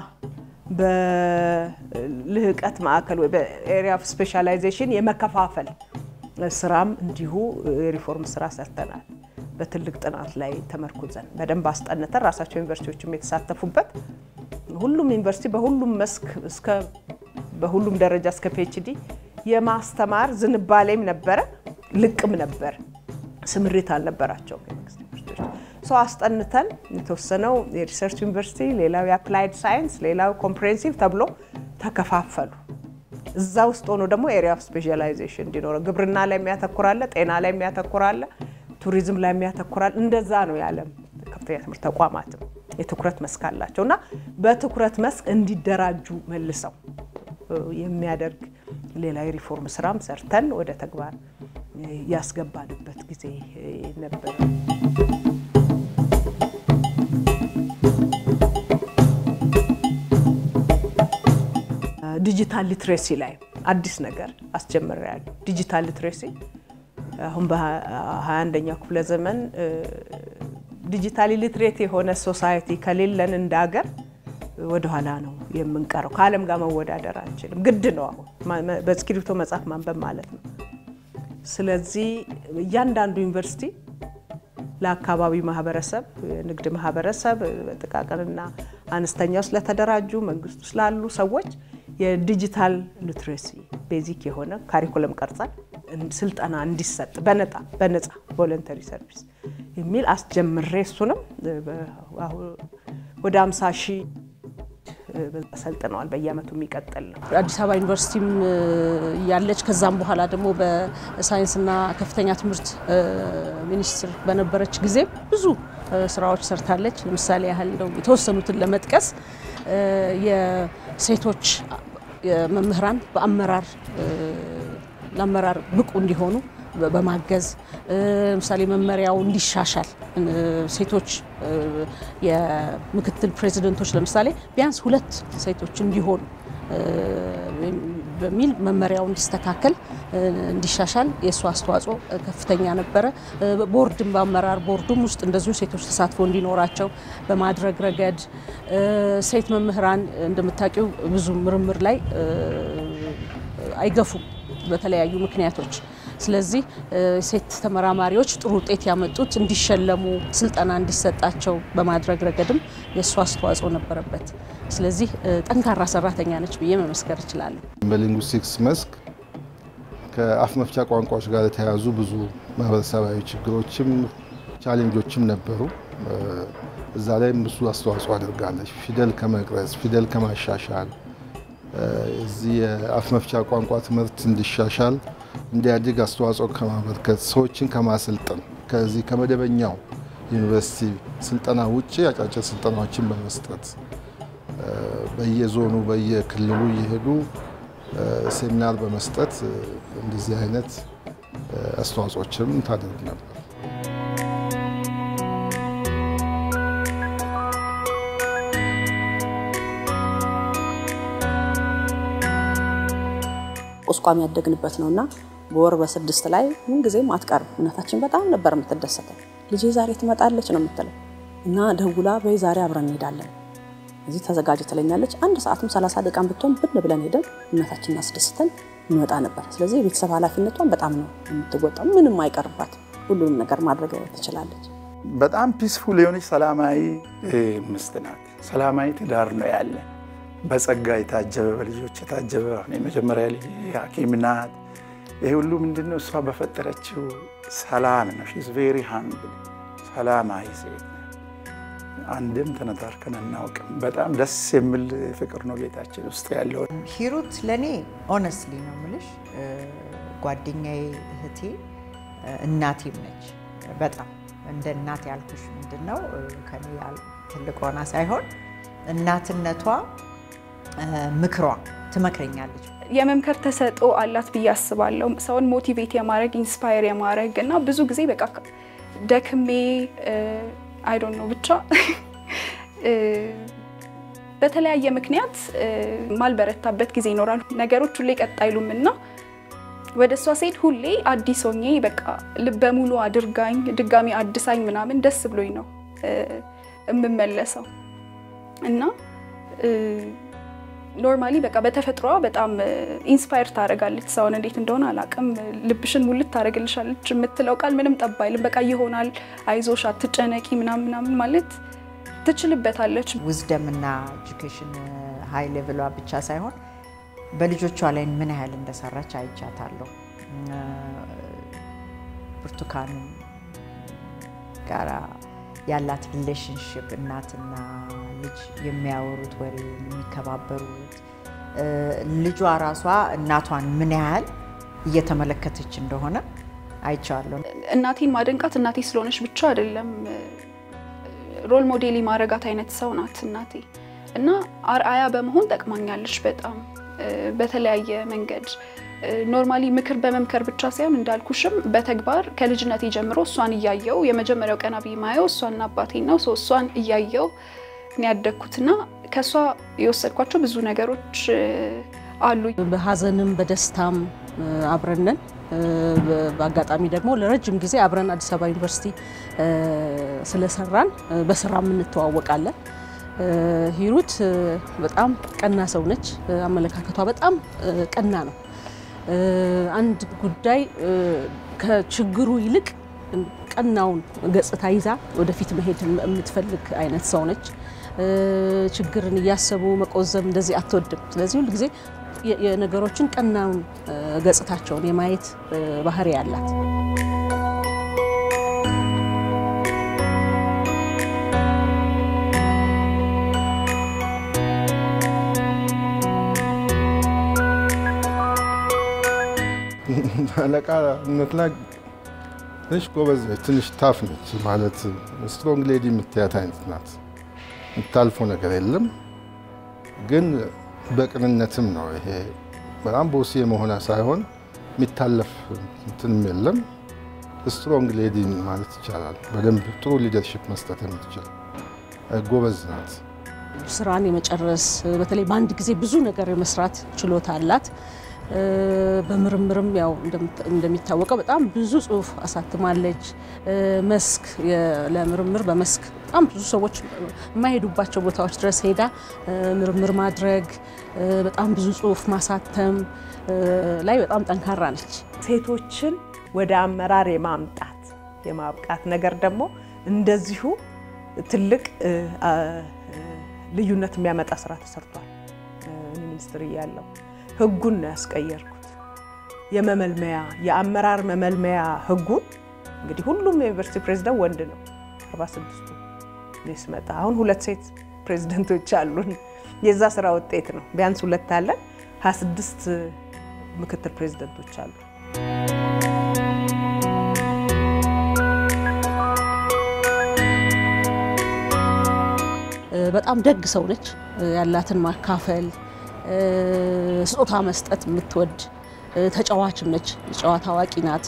በልህቀት ማዕከል ወይ በኤሪያ ኦፍ ስፔሻላይዜሽን የመከፋፈል ስራም እንዲሁ የሪፎርም ስራ ሰርተናል። በትልቅ ጥናት ላይ ተመርኩዘን በደንብ አስጠንተን ራሳቸው ዩኒቨርሲቲዎችም የተሳተፉበት ሁሉም ዩኒቨርሲቲ በሁሉም መስክ እስከ በሁሉም ደረጃ እስከ ፒኤችዲ የማስተማር ዝንባሌም ነበረ፣ ልቅም ነበር። ስምሪት አልነበራቸውም የመንግስት ዩኒቨርሲቲዎች። ሰው አስጠንተን የተወሰነው የሪሰርች ዩኒቨርሲቲ፣ ሌላው የአፕላይድ ሳይንስ፣ ሌላው ኮምፕሬሄንሲቭ ተብሎ ተከፋፈሉ። እዛ ውስጥ ሆኖ ደግሞ ኤሪያ ኦፍ ስፔሻላይዜሽን እንዲኖረው ግብርና ላይ የሚያተኩራለ፣ ጤና ላይ የሚያተኩራለ፣ ቱሪዝም ላይ የሚያተኩራል። እንደዛ ነው የዓለም ከፍተኛ ትምህርት ተቋማትም የትኩረት መስክ አላቸው እና በትኩረት መስክ እንዲደራጁ መልሰው የሚያደርግ ሌላ የሪፎርም ስራም ሰርተን ወደ ተግባር ያስገባንበት ጊዜ ነበር። ዲጂታል ሊትሬሲ ላይ አዲስ ነገር አስጀምሬያለሁ። ዲጂታል ሊትሬሲ አሁን በ21ኛው ክፍለ ዘመን ዲጂታሊ ሊትሬት የሆነ ሶሳይቲ ከሌለን እንደ ሀገር ወደኋላ ነው የምንቀረው። ከዓለም ጋር መወዳደር አንችልም። ግድ ነው አሁን በእስክሪብቶ መጽሐፍ ማንበብ ማለት ነው። ስለዚህ እያንዳንዱ ዩኒቨርሲቲ ለአካባቢው ማህበረሰብ፣ የንግድ ማህበረሰብ፣ ጥቃቅንና አነስተኛ ውስጥ ለተደራጁ መንግስት ውስጥ ላሉ ሰዎች የዲጂታል ሊትሬሲ ቤዚክ የሆነ ካሪኩለም ቀርጸን ስልጠና እንዲሰጥ በነጣ በነጻ ቮለንተሪ ሰርቪስ የሚል አስጀምሬ እሱንም ወደ 50 ሺህ ሰልጥነዋል። በየአመቱ የሚቀጥል ነው። አዲስ አበባ ዩኒቨርሲቲም ያለች ከዛም በኋላ ደግሞ በሳይንስና ከፍተኛ ትምህርት ሚኒስትር በነበረች ጊዜ ብዙ ስራዎች ሰርታለች። ለምሳሌ ያህል እንደው የተወሰኑትን ለመጥቀስ የሴቶች መምህራን በአመራር ለአመራር ብቁ እንዲሆኑ በማገዝ ለምሳሌ መመሪያው እንዲሻሻል ሴቶች የምክትል ፕሬዚደንቶች ለምሳሌ ቢያንስ ሁለት ሴቶች እንዲሆኑ በሚል መመሪያው እንዲስተካከል እንዲሻሻል የእሱ አስተዋጽኦ ከፍተኛ ነበረ። ቦርድም በአመራር ቦርዱም ውስጥ እንደዚሁ ሴቶች ተሳትፎ እንዲኖራቸው በማድረግ ረገድ ሴት መምህራን እንደምታውቂው ብዙ ምርምር ላይ አይገፉም በተለያዩ ምክንያቶች። ስለዚህ ሴት ተመራማሪዎች ጥሩ ውጤት ያመጡት እንዲሸለሙ ስልጠና እንዲሰጣቸው በማድረግ ረገድም የእሱ አስተዋጽኦ ነበረበት። ስለዚህ ጠንካራ ሰራተኛ ነች ብዬ መመስከር እችላለሁ። በሊንጉስቲክስ መስክ ከአፍ መፍቻ ቋንቋዎች ጋር የተያያዙ ብዙ ማህበረሰባዊ ችግሮችም ቻሌንጆችም ነበሩ። እዛ ላይም ብዙ አስተዋጽኦ አድርጋለች። ፊደል ከመቅረጽ ፊደል ከማሻሻል እዚህ የአፍ መፍቻ ቋንቋ ትምህርት እንዲሻሻል እንዲያድግ አስተዋጽኦ ከማበርከት ሰዎችን ከማሰልጠን ከዚህ ከመደበኛው ዩኒቨርሲቲ ስልጠና ውጭ አጫጭር ስልጠናዎችን በመስጠት በየዞኑ በየክልሉ እየሄዱ ሴሚናር በመስጠት እንደዚህ አይነት አስተዋጽኦችም ታደርግ ነበር። ቁስቋም ያደግንበት ነውና በወር በስድስት ላይ ምንጊዜም አትቀርም። እናታችን በጣም ነበር የምትደሰተው። ልጄ ዛሬ ትመጣለች ነው የምትለው እና ደውላ በይ ዛሬ አብረን እንሄዳለን እዚህ ተዘጋጅ ትለኛለች። አንድ ሰዓትም ሰላሳ ደቂቃም ብትሆን ብን ብለን ሄደን እናታችንን አስደስተን እንመጣ ነበር። ስለዚህ የቤተሰብ ኃላፊነቷን በጣም ነው የምትወጣው። ምንም አይቀርባት፣ ሁሉንም ነገር ማድረግ ትችላለች። በጣም ፒስፉል የሆነች ሰላማዊ ሚስት ናት። ሰላማዊ ትዳር ነው ያለ በጸጋ የታጀበ በልጆች የታጀበ የመጀመሪያ ልጅ ሐኪም ናት። ይህ ሁሉ ምንድነው? እሷ በፈጠረችው ሰላም ነው። ሺዝ ቬሪ ሃምብል ሰላማዊ ሴት አንድም ተነታርከን አናውቅም። በጣም ደስ የሚል ፍቅር ነው ቤታችን ውስጥ ያለው። ሂሩት ለእኔ ኦነስትሊ ነው የምልሽ ጓደኛዬ፣ እህቴ፣ እናቴም ነች። በጣም እንደ እናት ያልኩሽ ምንድን ነው ከኔ ትልቅ ሆና ሳይሆን እናትነቷ ምክሯ ትመክረኛለች። የመምከር ተሰጥኦ አላት ብዬ አስባለሁ። ሰውን ሞቲቬት የማድረግ ኢንስፓየር የማድረግ እና ብዙ ጊዜ በቃ ደክሜ አይ ዶንት ኖ ብቻ በተለያየ ምክንያት ማልበረታበት ጊዜ ይኖራል። ነገሮች ሁሌ ቀጥ አይሉም እና ወደ እሷ ስሄድ ሁሌ አዲስ ሆኜ በቃ ልበ ሙሉ አድርጋኝ ድጋሚ አድሳኝ ምናምን ደስ ብሎኝ ነው የምመለሰው እና ኖርማሊ በቃ በተፈጥሯ በጣም ኢንስፓየር ታደርጋለች። ሰውን እንዴት እንደሆነ አላውቅም። ልብሽን ሙልት ታደርግልሻለች። የምትለው ቃል ምንም ጠብ አይልም። በቃ ይሆናል፣ አይዞሽ፣ አትጨነቂ ምናምን ምናምን ማለት ትችልበታለች። ዊዝደም እና ኤጁኬሽን ሀይ ሌቭሏ ብቻ ሳይሆን በልጆቿ ላይ ምን ያህል እንደሰራች አይቻታለሁ። ብርቱካን ጋራ ያላት ሪሌሽንሽፕ እናትና ልጅ የሚያወሩት ወሬ የሚከባበሩት ልጇ ራሷ እናቷን ምን ያህል እየተመለከተች እንደሆነ አይቼዋለሁ። እናቴን ማደንቃት እናቴ ስለሆነች ብቻ አይደለም፣ ሮል ሞዴል ማረጋት አይነት ሰው ናት እናቴ እና አርአያ በመሆን ጠቅማኛለች በጣም በተለያየ መንገድ ኖርማሊ ምክር በመምከር ብቻ ሳይሆን እንዳልኩሽም በተግባር ከልጅነቴ ጀምሮ እሷን እያየው የመጀመሪያው ቀና ብዬ ማየው እሷና አባቴ ነው። እሷን እያየው ነው ያደግኩትና ከእሷ የወሰድኳቸው ብዙ ነገሮች አሉ። በሀዘንም በደስታም አብረንን በአጋጣሚ ደግሞ ለረጅም ጊዜ አብረን አዲስ አበባ ዩኒቨርሲቲ ስለሰራን በስራም እንተዋወቃለን። ሂሩት በጣም ቀና ሰው ነች። አመለካከቷ በጣም ቀና ነው። አንድ ጉዳይ ከችግሩ ይልቅ ቀናውን ገጽታ ይዛ ወደፊት መሄድ የምትፈልግ አይነት ሰው ነች። ችግርን እያሰቡ መቆዘም እንደዚህ አትወድም። ስለዚህ ሁል ጊዜ የነገሮችን ቀናውን ገጽታቸውን የማየት ባህሪ ያላት አለቃነት ላይ ትንሽ ጎበዝ ነች፣ ትንሽ ታፍ ነች። ማለት ስትሮንግ ሌዲ የምትያት አይነት ናት። የምታልፈው ነገር የለም ግን በቅንነትም ነው። ይሄ በጣም ቦሲ የመሆኗ ሳይሆን የሚታለፍ እንትንም የለም። ስትሮንግ ሌዲ ማለት ይቻላል። በደንብ ጥሩ ሊደርሽፕ መስጠት የምትችል ጎበዝ ናት። ስራን የመጨረስ በተለይ በአንድ ጊዜ ብዙ ነገር የመስራት ችሎታ አላት። በምርምርም ያው እንደሚታወቀው በጣም ብዙ ጽሁፍ አሳትማለች። መስክ ለምርምር በመስክ በጣም ብዙ ሰዎች የማይሄዱባቸው ቦታዎች ድረስ ሄዳ ምርምር ማድረግ፣ በጣም ብዙ ጽሁፍ ማሳተም ላይ በጣም ጠንካራ ነች። ሴቶችን ወደ አመራር የማምጣት የማብቃት ነገር ደግሞ እንደዚሁ ትልቅ ልዩነት የሚያመጣ ስራ ተሰርቷል። እኔ ሚኒስትር እያለሁ ህጉን ነው ያስቀየርኩት። የመመልመያ የአመራር መመልመያ ህጉን እንግዲህ ሁሉም የዩኒቨርሲቲ ፕሬዚደንት ወንድ ነው። 46ቱ ስመጣ አሁን ሁለት ሴት ፕሬዚደንቶች አሉን። የዛ ስራ ውጤት ነው። ቢያንስ ሁለት አለን። 26 ምክትል ፕሬዚደንቶች አሉ። በጣም ደግ ሰው ነች። ያላትን ማካፈል ስጦታ መስጠት የምትወድ ተጫዋችም ነች። ጨዋታ አዋቂ ናት።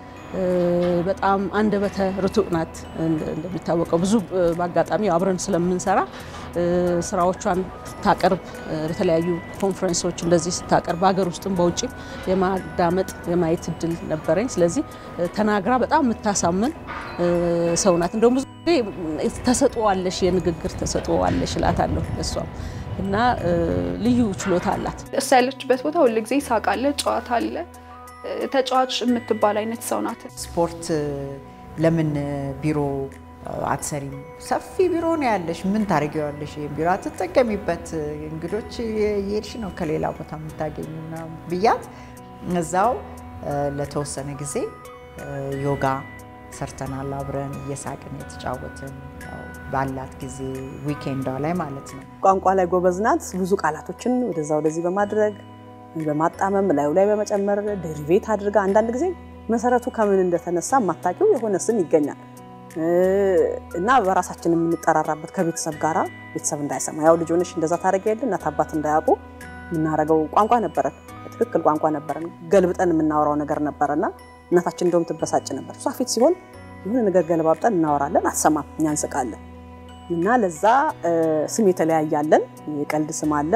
በጣም አንደበተ ርቱዕ ናት። እንደሚታወቀው ብዙ በአጋጣሚ አብረን ስለምንሰራ ስራዎቿን ስታቀርብ በተለያዩ ኮንፈረንሶች እንደዚህ ስታቀርብ በሀገር ውስጥም በውጭም የማዳመጥ የማየት እድል ነበረኝ። ስለዚህ ተናግራ በጣም የምታሳምን ሰው ናት። እንደውም ብዙ ጊዜ ተሰጥኦዋለሽ፣ የንግግር ተሰጥኦዋለሽ እላታለሁ እሷም እና ልዩ ችሎታ አላት። እሷ ያለችበት ቦታ ሁል ጊዜ ሳቅ አለ፣ ጨዋታ አለ። ተጫዋች የምትባል አይነት ሰው ናት። ስፖርት ለምን ቢሮ አትሰሪም? ሰፊ ቢሮ ነው ያለሽ፣ ምን ታደርጊዋለሽ? ይህን ቢሮ አትጠቀሚበት፣ እንግዶች የሄድሽ ነው ከሌላ ቦታ የምታገኙ ምናምን ብያት እዛው ለተወሰነ ጊዜ ዮጋ ሰርተናል አብረን እየሳቅን የተጫወትን ባላት ጊዜ ዊኬንዷ ላይ ማለት ነው። ቋንቋ ላይ ጎበዝ ናት። ብዙ ቃላቶችን ወደዛ ወደዚህ በማድረግ በማጣመም ላዩ ላይ በመጨመር ዴሪቬት አድርጋ አንዳንድ ጊዜ መሰረቱ ከምን እንደተነሳ የማታውቂው የሆነ ስም ይገኛል እና በራሳችን የምንጠራራበት ከቤተሰብ ጋራ ቤተሰብ እንዳይሰማ ያው ልጅ ሆነሽ እንደዛ ታደርጊ የለ እናት አባት እንዳያውቁ የምናደርገው ቋንቋ ነበረን። ትክክል ቋንቋ ነበረን። ገልብጠን የምናወራው ነገር ነበረና እናታችን እንደውም ትበሳጭ ነበር። እሷ ፊት ሲሆን የሆነ ነገር ገለባብጠን እናወራለን፣ አትሰማም፣ እኛ እንስቃለን። እና ለዛ ስም የተለያያለን። የቀልድ ስም አለ።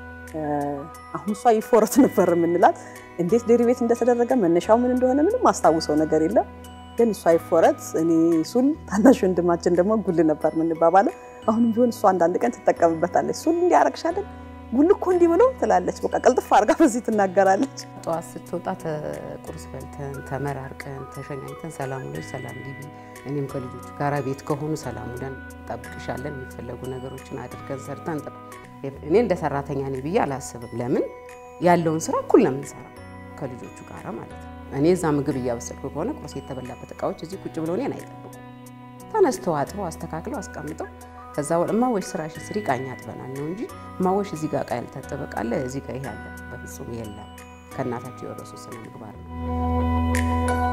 አሁን እሷ ይፎረት ነበር የምንላት። እንዴት ዴሪቬት እንደተደረገ መነሻው ምን እንደሆነ ምንም ማስታውሰው ነገር የለም። ግን እሷ ይፎረት፣ እኔ ሱል፣ ታናሽ ወንድማችን ደግሞ ጉል ነበር የምንባባለው። አሁንም ቢሆን እሷ አንዳንድ ቀን ትጠቀምበታለች። ሱል እንዲያረግሻለን ጉል እኮ እንዲህ ብሎ ትላለች። በቃ ቀልጥፍ አድርጋ በዚህ ትናገራለች። ጠዋት ስትወጣ ቁርስ በልተን ተመራርቀን ተሸኛኝተን ሰላም ውለሽ ሰላም ግቢ፣ እኔም ከልጆቹ ጋር ቤት ከሆኑ ሰላም ውለን እንጠብቅሻለን፣ የሚፈለጉ ነገሮችን አድርገን ሰርተን እኔ እንደ ሰራተኛ ነኝ ብዬ አላስብም። ለምን ያለውን ስራ እኩል ነው የምንሰራው ከልጆቹ ጋር ማለት ነው። እኔ እዛ ምግብ እያበሰልኩ ከሆነ ቁርስ የተበላበት እቃዎች እዚህ ቁጭ ብለው እኔን አይጠብቁም። ተነስተው አጥበው አስተካክለው አስቀምጠው ከዛ እማወሽ ስራሽን ስሪ ቃኝ አጥበናል ነው እንጂ እማወሽ እዚህ ጋር እቃ ያልታጠበ እቃ አለ እዚህ ጋር ይሄ አለ፣ በፍጹም የለም። ከእናታቸው የወረሱ ስነ ምግባር ነው።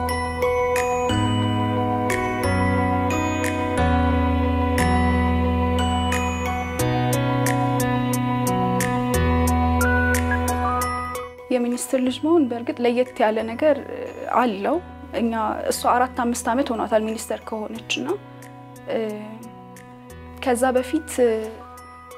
የሚኒስትር ልጅ መሆን በእርግጥ ለየት ያለ ነገር አለው። እኛ እሷ አራት አምስት ዓመት ሆኗታል ሚኒስተር ከሆነች እና ከዛ በፊት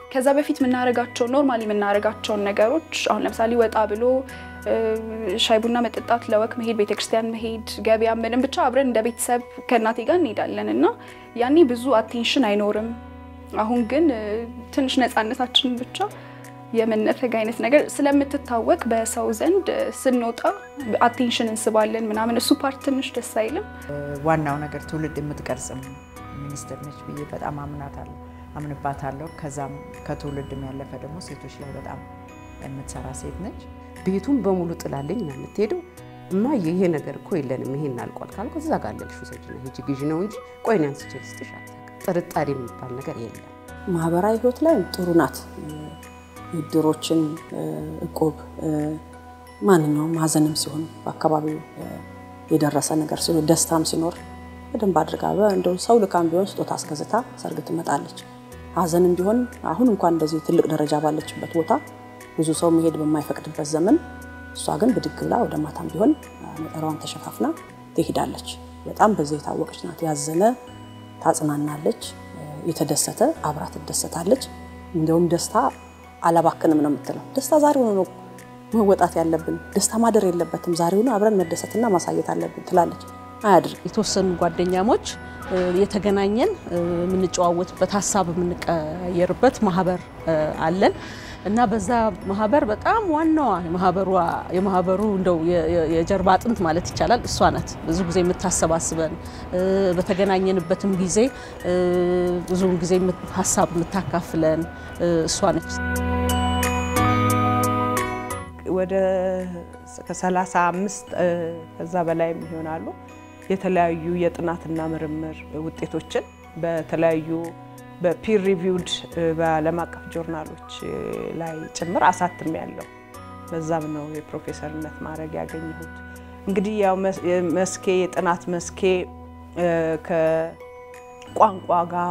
ከዛ በፊት የምናደርጋቸው ኖርማሊ የምናደርጋቸውን ነገሮች አሁን ለምሳሌ ወጣ ብሎ ሻይ ቡና መጠጣት፣ ለወክ መሄድ፣ ቤተክርስቲያን መሄድ፣ ገበያ ምንም ብቻ አብረን እንደ ቤተሰብ ከእናቴ ጋር እንሄዳለን እና ያኔ ብዙ አቴንሽን አይኖርም። አሁን ግን ትንሽ ነፃነታችን ብቻ የመነፈግ አይነት ነገር ስለምትታወቅ በሰው ዘንድ ስንወጣ አቴንሽን እንስባለን ምናምን። እሱ ፓርት ትንሽ ደስ አይልም። ዋናው ነገር ትውልድ የምትቀርጽም ሚኒስትር ነች ብዬ በጣም አምናታለሁ አምንባታለሁ። ከዛም ከትውልድም ያለፈ ደግሞ ሴቶች ላይ በጣም የምትሰራ ሴት ነች። ቤቱን በሙሉ ጥላለኝ ነው የምትሄደው። እማዬ ይሄ ነገር እኮ የለንም ይሄን አልቋል ካልኩ እዛ ጋር አለልሽ ውሰጂና ሂጂ ግዢ ነው እንጂ ቆይ እኔ አንስቼ ልስጥሽ አታውቅም። ጥርጣሬ የሚባል ነገር የለም። ማህበራዊ ህይወት ላይ ጥሩ ናት። እድሮችን፣ እቁብ፣ ማንኛውም ሀዘንም ሲሆን በአካባቢው የደረሰ ነገር ሲሆን ደስታም ሲኖር በደንብ አድርጋ እንደው ሰው ልካም ቢሆን ስጦታ አስገዝታ ሰርግ ትመጣለች። ሀዘንም ቢሆን አሁን እንኳን እንደዚህ ትልቅ ደረጃ ባለችበት ቦታ ብዙ ሰው መሄድ በማይፈቅድበት ዘመን እሷ ግን ብድግ ብላ ወደ ማታም ቢሆን ነጠራዋን ተሸፋፍና ትሄዳለች። በጣም በዚህ የታወቀች ናት። ያዘነ ታጽናናለች፣ የተደሰተ አብራ ትደሰታለች። እንዲሁም ደስታ አላባክንም ነው የምትለው። ደስታ ዛሬውኑ ነው መወጣት ያለብን። ደስታ ማደር የለበትም። ዛሬውኑ አብረን መደሰትና ማሳየት አለብን ትላለች። አያድርግ የተወሰኑ ጓደኛሞች የተገናኘን የምንጨዋወትበት ሀሳብ የምንቀየርበት ማህበር አለን እና በዛ ማህበር በጣም ዋናዋ የማህበሩ እንደው የጀርባ አጥንት ማለት ይቻላል እሷ ናት። ብዙ ጊዜ የምታሰባስበን በተገናኘንበትም ጊዜ ብዙውን ጊዜ ሀሳብ የምታካፍለን እሷ ነች። ወደ ከሰላሳ አምስት ከዛ በላይም ይሆናሉ የተለያዩ የጥናትና ምርምር ውጤቶችን በተለያዩ በፒር ሪቪውድ በዓለም አቀፍ ጆርናሎች ላይ ጭምር አሳትም ያለው በዛም ነው የፕሮፌሰርነት ማድረግ ያገኘሁት። እንግዲህ ያው መስኬ የጥናት መስኬ ከቋንቋ ጋር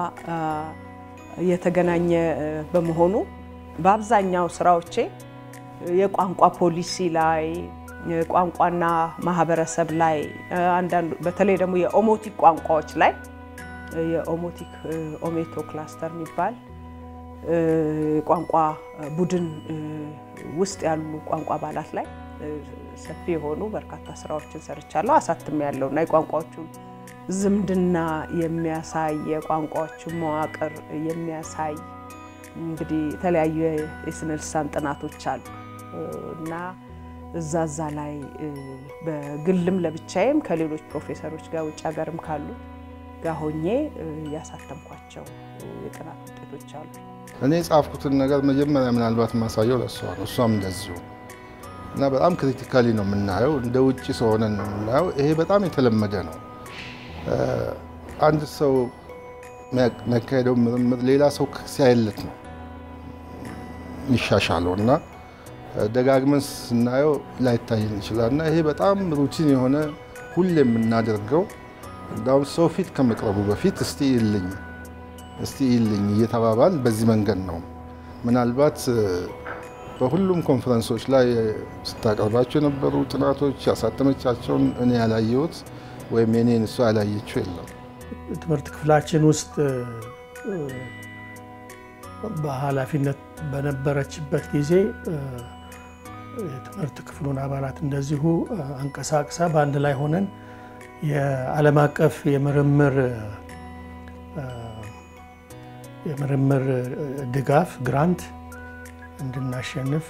የተገናኘ በመሆኑ በአብዛኛው ስራዎቼ የቋንቋ ፖሊሲ ላይ ቋንቋና ማህበረሰብ ላይ አንዳንዱ በተለይ ደግሞ የኦሞቲክ ቋንቋዎች ላይ የኦሞቲክ ኦሜቶ ክላስተር የሚባል ቋንቋ ቡድን ውስጥ ያሉ ቋንቋ አባላት ላይ ሰፊ የሆኑ በርካታ ስራዎችን ሰርቻለሁ። አሳትም ያለው እና የቋንቋዎቹን ዝምድና የሚያሳይ የቋንቋዎቹን መዋቅር የሚያሳይ እንግዲህ የተለያዩ የስነ ልሳን ጥናቶች አሉ እና እዛ እዛ ላይ በግልም ለብቻዬም ከሌሎች ፕሮፌሰሮች ጋር ውጭ ሀገርም ካሉ ጋር ሆኜ ያሳተምኳቸው የጥናት ውጤቶች አሉ። እኔ የጻፍኩትን ነገር መጀመሪያ ምናልባት ማሳየው ለእሷ ነው። እሷም እንደዚሁ እና በጣም ክሪቲካሊ ነው የምናየው። እንደ ውጭ ሰው ሆነን ነው የምናየው። ይሄ በጣም የተለመደ ነው። አንድ ሰው የሚያካሄደው ምርምር ሌላ ሰው ሲያየለት ነው የሚሻሻለው እና ደጋግመን ስናየው ላይታየን ይችላል እና ይሄ በጣም ሩቲን የሆነ ሁሌ የምናደርገው እንዳውም ሰው ፊት ከመቅረቡ በፊት እስቲ ይልኝ እስቲ ይልኝ እየተባባል በዚህ መንገድ ነው። ምናልባት በሁሉም ኮንፈረንሶች ላይ ስታቀርባቸው የነበሩ ጥናቶች ያሳተመቻቸውን እኔ ያላየሁት ወይም የኔን እሷ ያላየችው የለም። ትምህርት ክፍላችን ውስጥ በኃላፊነት በነበረችበት ጊዜ የትምህርት ክፍሉን አባላት እንደዚሁ አንቀሳቅሳ በአንድ ላይ ሆነን የዓለም አቀፍ የምርምር የምርምር ድጋፍ ግራንት እንድናሸንፍ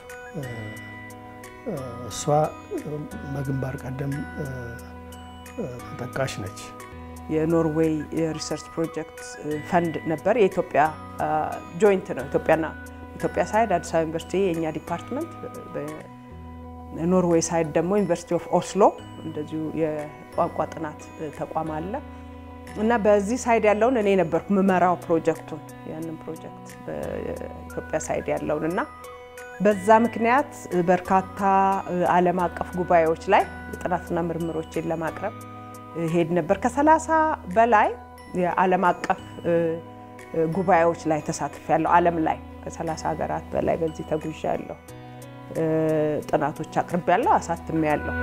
እሷ በግንባር ቀደም ተጠቃሽ ነች። የኖርዌይ የሪሰርች ፕሮጀክት ፈንድ ነበር። የኢትዮጵያ ጆይንት ነው። ኢትዮጵያና ኢትዮጵያ ሳይድ አዲስ አበባ ዩኒቨርሲቲ የእኛ ዲፓርትመንት፣ ኖርዌይ ሳይድ ደግሞ ዩኒቨርሲቲ ኦፍ ኦስሎ እንደዚሁ የቋንቋ ጥናት ተቋም አለ እና በዚህ ሳይድ ያለውን እኔ ነበርኩ ምመራው ፕሮጀክቱን ያንን ፕሮጀክት በኢትዮጵያ ሳይድ ያለውን እና በዛ ምክንያት በርካታ ዓለም አቀፍ ጉባኤዎች ላይ የጥናትና ምርምሮችን ለማቅረብ ሄድ ነበር። ከሰላሳ በላይ የዓለም አቀፍ ጉባኤዎች ላይ ተሳትፍ ያለው ዓለም ላይ ከሰላሳ ሀገራት በላይ በዚህ ተጉዣ ያለው ጥናቶች አቅርብ ያለው አሳትሜ ያለው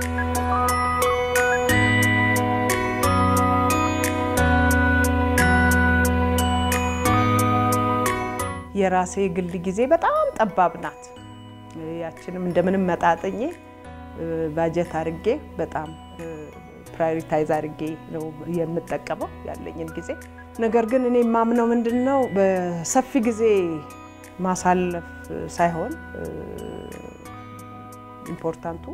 የራሴ ግል ጊዜ በጣም ጠባብ ናት። ያችንም እንደምንም መጣጥኜ ባጀት አድርጌ በጣም ፕራዮሪታይዝ አድርጌ ነው የምጠቀመው ያለኝን ጊዜ። ነገር ግን እኔ የማምነው ምንድን ነው በሰፊ ጊዜ ማሳለፍ ሳይሆን ኢምፖርታንቱ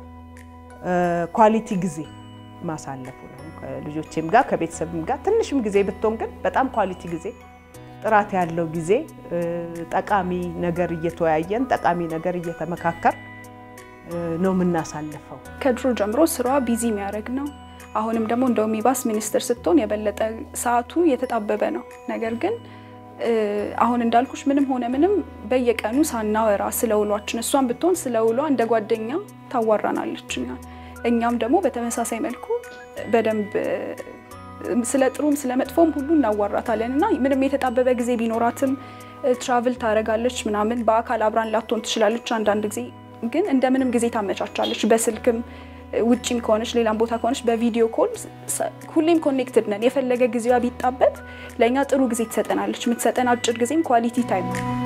ኳሊቲ ጊዜ ማሳለፉ ነው። ከልጆቼም ጋር ከቤተሰብም ጋር ትንሽም ጊዜ ብትሆን ግን በጣም ኳሊቲ ጊዜ፣ ጥራት ያለው ጊዜ፣ ጠቃሚ ነገር እየተወያየን ጠቃሚ ነገር እየተመካከር ነው የምናሳልፈው። ከድሮ ጀምሮ ስራዋ ቢዚ የሚያደርግ ነው። አሁንም ደግሞ እንደውም ይባስ ሚኒስትር ስትሆን የበለጠ ሰዓቱ የተጣበበ ነው። ነገር ግን አሁን እንዳልኩሽ ምንም ሆነ ምንም በየቀኑ ሳናወራ ስለ ውሏችን እሷን ብትሆን ስለ ውሏ እንደ ጓደኛ ታዋራናለች እኛን። እኛም ደግሞ በተመሳሳይ መልኩ በደንብ ስለ ጥሩም ስለ መጥፎም ሁሉ እናዋራታለን እና ምንም የተጣበበ ጊዜ ቢኖራትም ትራቭል ታደርጋለች ምናምን በአካል አብራን ላትሆን ትችላለች። አንዳንድ ጊዜ ግን እንደምንም ጊዜ ታመቻቻለች። በስልክም ውጭም ከሆነች ሌላም ቦታ ከሆነች በቪዲዮ ኮል ሁሌም ኮኔክትድ ነን። የፈለገ ጊዜዋ ቢጣበብ ለእኛ ጥሩ ጊዜ ትሰጠናለች። የምትሰጠን አጭር ጊዜም ኳሊቲ ታይም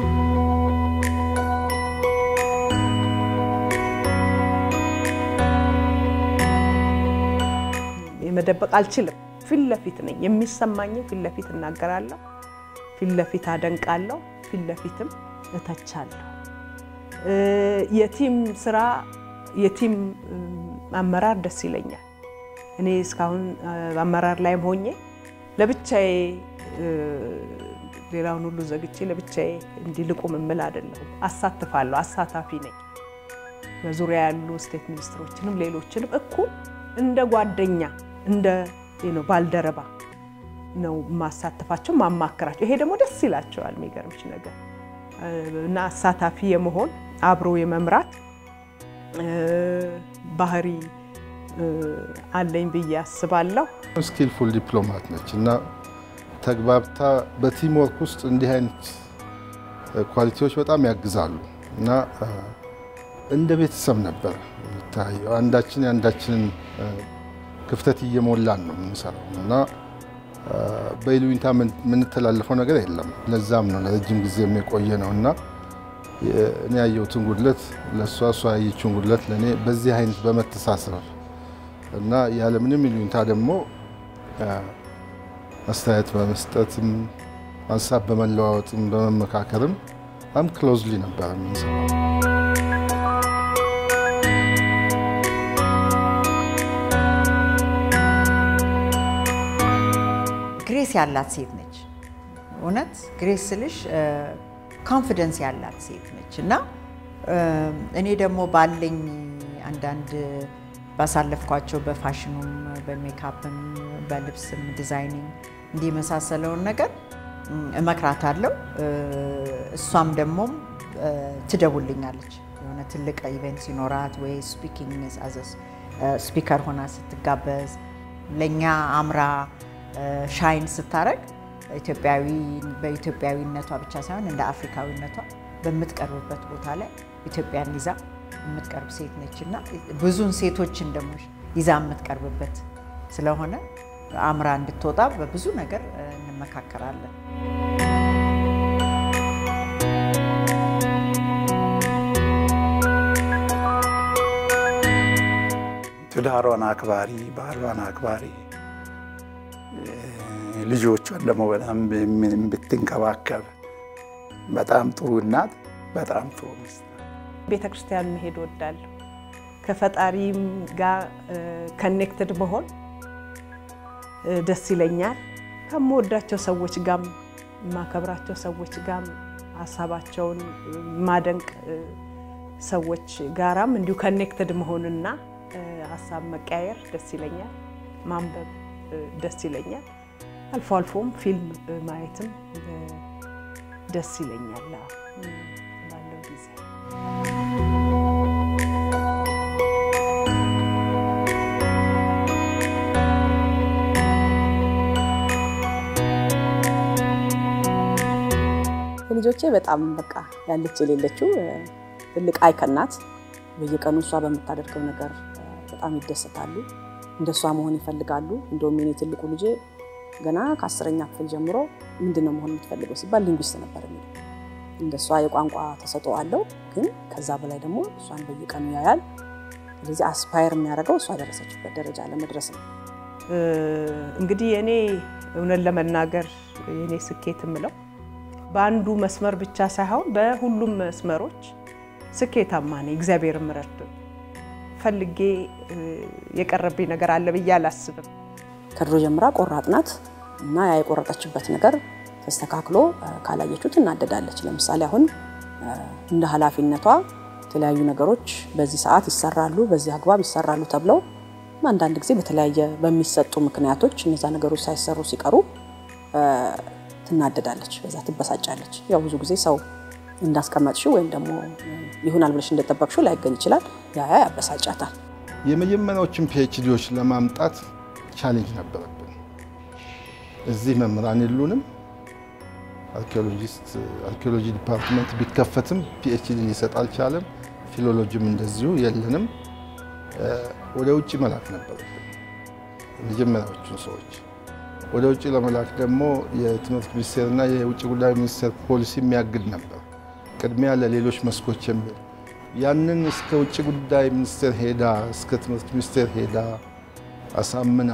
መደበቅ አልችልም። ፊት ለፊት ነኝ። የሚሰማኝም ፊት ለፊት እናገራለሁ፣ ፊት ለፊት አደንቃለሁ፣ ፊት ለፊትም እተቻለሁ። የቲም ስራ የቲም አመራር ደስ ይለኛል። እኔ እስካሁን አመራር ላይም ሆኜ ለብቻዬ ሌላውን ሁሉ ዘግቼ ለብቻዬ እንዲልቁም የምል አይደለሁም። አሳትፋለሁ፣ አሳታፊ ነኝ። በዙሪያ ያሉ ስቴት ሚኒስትሮችንም ሌሎችንም እኩል እንደ ጓደኛ እንደ ባልደረባ ነው ማሳተፋቸው፣ ማማከራቸው። ይሄ ደግሞ ደስ ይላቸዋል። የሚገርምሽ ነገር እና አሳታፊ የመሆን አብሮ የመምራት ባህሪ አለኝ ብዬ አስባለሁ። ስኪልፉል ዲፕሎማት ነች እና ተግባብታ በቲም ወርክ ውስጥ እንዲህ አይነት ኳሊቲዎች በጣም ያግዛሉ እና እንደ ቤተሰብ ነበር የሚታየው። አንዳችን የአንዳችንን ክፍተት እየሞላን ነው የምንሰራው እና በይሉኝታ የምንተላለፈው ነገር የለም። ለዛም ነው ለረጅም ጊዜ የቆየ ነው እና እኔ ያየሁትን ጉድለት ለእሷ እሷ ያየችውን ጉድለት ለእኔ በዚህ አይነት በመተሳሰር እና ያለምንም ይሉኝታ ደግሞ አስተያየት በመስጠትም ሀሳብ በመለዋወጥም በመመካከርም በጣም ክሎዝሊ ነበር የምንሰራው። ግሬስ ያላት ሴት ነች። እውነት ግሬስ ስልሽ ኮንፊደንስ ያላት ሴት ነች እና እኔ ደግሞ ባለኝ አንዳንድ ባሳለፍኳቸው በፋሽኑም በሜካፕም በልብስም ዲዛይኒንግ እንዲህ የመሳሰለውን ነገር እመክራታለሁ። እሷም ደግሞ ትደውልኛለች የሆነ ትልቅ ኢቨንት ሲኖራት ወይ ስፒኪንግ ስፒከር ሆና ስትጋበዝ ለእኛ አምራ ሻይን ስታረግ ኢትዮጵያዊ በኢትዮጵያዊነቷ ብቻ ሳይሆን እንደ አፍሪካዊነቷ በምትቀርብበት ቦታ ላይ ኢትዮጵያን ይዛ የምትቀርብ ሴት ነች እና ብዙን ሴቶችን ደግሞ ይዛ የምትቀርብበት ስለሆነ አምራ እንድትወጣ በብዙ ነገር እንመካከራለን። ትዳሯን አክባሪ፣ ባህሏን አክባሪ፣ ልጆቿን ደግሞ በጣም ብትንከባከብ በጣም ጥሩ እናት፣ በጣም ጥሩ ሚስት። ቤተ ክርስቲያን መሄድ ወዳለሁ። ከፈጣሪም ጋር ከኔክትድ መሆን ደስ ይለኛል። ከምወዳቸው ሰዎች ጋም የማከብራቸው ሰዎች ጋም ሀሳባቸውን ማደንቅ ሰዎች ጋራም እንዲሁ ከኔክትድ መሆንና ሀሳብ መቀያየር ደስ ይለኛል። ማንበብ ደስ ይለኛል። አልፎ አልፎም ፊልም ማየትም ደስ ይለኛል ባለው ጊዜ። ልጆቼ በጣም በቃ ያለች የሌለችው ትልቅ አይከን ናት። በየቀኑ እሷ በምታደርገው ነገር በጣም ይደሰታሉ። እንደሷ መሆን ይፈልጋሉ። እንደውም የኔ ትልቁ ልጄ ገና ከአስረኛ ክፍል ጀምሮ ምንድን ነው መሆን የምትፈልገው ሲባል ሊንጉስት ነበር የሚለው እንደ እሷ የቋንቋ ተሰጥኦ አለው፣ ግን ከዛ በላይ ደግሞ እሷን በየቀኑ ያያል። ስለዚህ አስፓየር የሚያደርገው እሷ ደረሰችበት ደረጃ ለመድረስ ነው። እንግዲህ የኔ እውነት ለመናገር የኔ ስኬት የምለው በአንዱ መስመር ብቻ ሳይሆን በሁሉም መስመሮች ስኬታማ ነኝ። እግዚአብሔር ረድቶኝ ፈልጌ የቀረብኝ ነገር አለ ብዬ አላስብም። ከድሮ ጀምራ ቆራጥ ናት እና ያ የቆረጠችበት ነገር ተስተካክሎ ካላየችው ትናደዳለች። ለምሳሌ አሁን እንደ ኃላፊነቷ የተለያዩ ነገሮች በዚህ ሰዓት ይሰራሉ፣ በዚህ አግባብ ይሰራሉ ተብለው አንዳንድ ጊዜ በተለያየ በሚሰጡ ምክንያቶች እነዛ ነገሮች ሳይሰሩ ሲቀሩ ትናደዳለች፣ በዛ ትበሳጫለች። ያው ብዙ ጊዜ ሰው እንዳስቀመጥሽው ወይም ደግሞ ይሆናል ብለሽ እንደጠበቅሽው ላይገኝ ይችላል። ያ ያ ያበሳጫታል። የመጀመሪያዎችን ፒኤችዲዎች ለማምጣት ቻሌንጅ ነበረብን። እዚህ መምህራን የሉንም። አርኪኦሎጂስት አርኪኦሎጂ ዲፓርትመንት ቢከፈትም ፒኤችዲ ሊሰጥ አልቻለም። ፊሎሎጂም እንደዚሁ የለንም። ወደ ውጭ መላክ ነበረብን የመጀመሪያዎቹን ሰዎች። ወደ ውጭ ለመላክ ደግሞ የትምህርት ሚኒስቴርና የውጭ ጉዳይ ሚኒስቴር ፖሊሲ የሚያግድ ነበር፣ ቅድሚያ ለሌሎች መስኮች የሚል ያንን እስከ ውጭ ጉዳይ ሚኒስቴር ሄዳ እስከ ትምህርት ሚኒስቴር ሄዳ አሳምና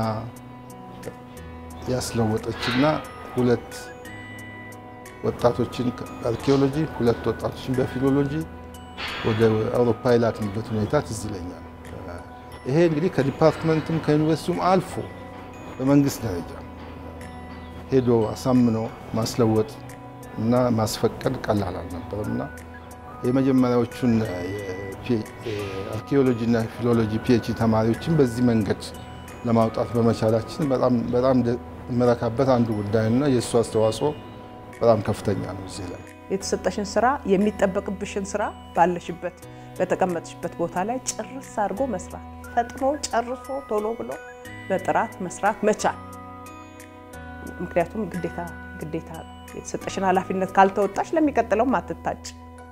ያስለወጠችና ሁለት ወጣቶችን በአርኪኦሎጂ ሁለት ወጣቶችን በፊሎሎጂ ወደ አውሮፓ የላክንበት ሁኔታ ትዝ ይለኛል። ይሄ እንግዲህ ከዲፓርትመንትም ከዩኒቨርሲቲውም አልፎ በመንግስት ደረጃ ሄዶ አሳምኖ ማስለወጥ እና ማስፈቀድ ቀላል አልነበረም እና የመጀመሪያዎቹን አርኪኦሎጂ እና ፊሎሎጂ ፒኤችዲ ተማሪዎችን በዚህ መንገድ ለማውጣት በመቻላችን በጣም የምረካበት አንዱ ጉዳይ እና የእሱ አስተዋጽኦ በጣም ከፍተኛ ነው። እዚህ ላይ የተሰጠሽን ስራ የሚጠበቅብሽን ስራ ባለሽበት በተቀመጥሽበት ቦታ ላይ ጭርስ አድርጎ መስራት፣ ፈጥኖ ጨርሶ ቶሎ ብሎ በጥራት መስራት መቻል። ምክንያቱም ግዴታ ግዴታ የተሰጠሽን ኃላፊነት ካልተወጣሽ ለሚቀጥለውም አትታጭ።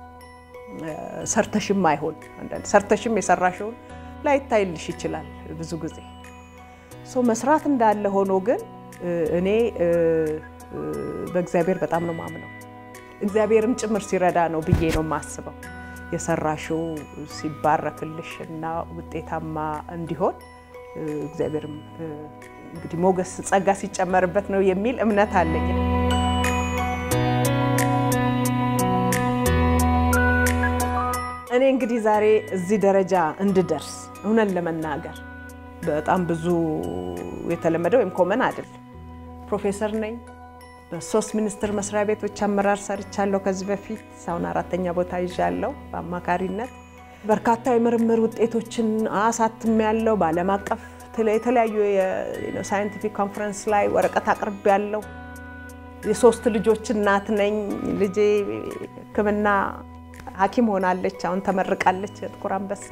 ሰርተሽም አይሆን አንዳንድ ሰርተሽም የሰራሽውን ላይታይልሽ ይችላል ብዙ ጊዜ ሶ መስራት እንዳለ ሆኖ ግን እኔ በእግዚአብሔር በጣም ነው ማምነው። እግዚአብሔርም ጭምር ሲረዳ ነው ብዬ ነው የማስበው። የሰራሽው ሲባረክልሽ እና ውጤታማ እንዲሆን እግዚአብሔርም እንግዲህ ሞገስ ጸጋ ሲጨመርበት ነው የሚል እምነት አለኝ። እኔ እንግዲህ ዛሬ እዚህ ደረጃ እንድደርስ እውነት ለመናገር በጣም ብዙ የተለመደ ወይም ኮመን አይደለም። ፕሮፌሰር ነኝ። በሶስት ሚኒስቴር መስሪያ ቤቶች አመራር ሰርቻለሁ። ከዚህ በፊት አሁን አራተኛ ቦታ ይዣለሁ በአማካሪነት። በርካታ የምርምር ውጤቶችን አሳትም ያለው በዓለም አቀፍ የተለያዩ ሳይንቲፊክ ኮንፈረንስ ላይ ወረቀት አቅርብ ያለው የሶስት ልጆች እናት ነኝ። ልጄ ሕክምና ሐኪም ሆናለች። አሁን ተመርቃለች ጥቁር አንበሳ።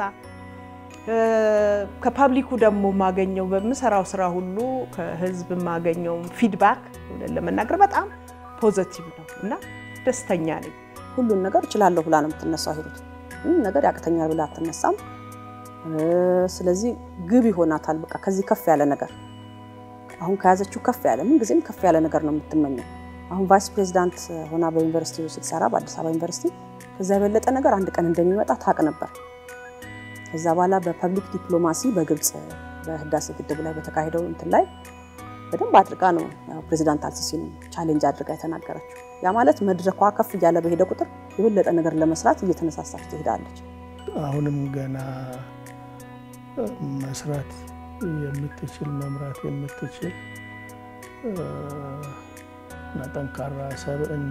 ከፓብሊኩ ደግሞ የማገኘው በምሰራው ስራ ሁሉ ከህዝብ የማገኘው ፊድባክ ለመናገር በጣም ፖዘቲቭ ነው እና ደስተኛ ነኝ። ሁሉን ነገር እችላለሁ ብላ ነው የምትነሳው። ሂሩት ምንም ነገር ያቅተኛል ብላ አትነሳም። ስለዚህ ግብ ይሆናታል። በቃ ከዚህ ከፍ ያለ ነገር አሁን ከያዘችው ከፍ ያለ ምን ጊዜም ከፍ ያለ ነገር ነው የምትመኘው። አሁን ቫይስ ፕሬዚዳንት ሆና በዩኒቨርሲቲ ስትሰራ በአዲስ አበባ ዩኒቨርሲቲ ከዛ የበለጠ ነገር አንድ ቀን እንደሚመጣ ታውቅ ነበር። ከዛ በኋላ በፐብሊክ ዲፕሎማሲ በግብፅ በህዳሴ ግድብ ላይ በተካሄደው እንትን ላይ በደንብ አድርጋ ነው ፕሬዚዳንት አልሲሲን ቻሌንጅ አድርጋ የተናገረችው። ያ ማለት መድረኳ ከፍ እያለ በሄደ ቁጥር የበለጠ ነገር ለመስራት እየተነሳሳች ትሄዳለች። አሁንም ገና መስራት የምትችል መምራት የምትችል እና ጠንካራ ሰብዕና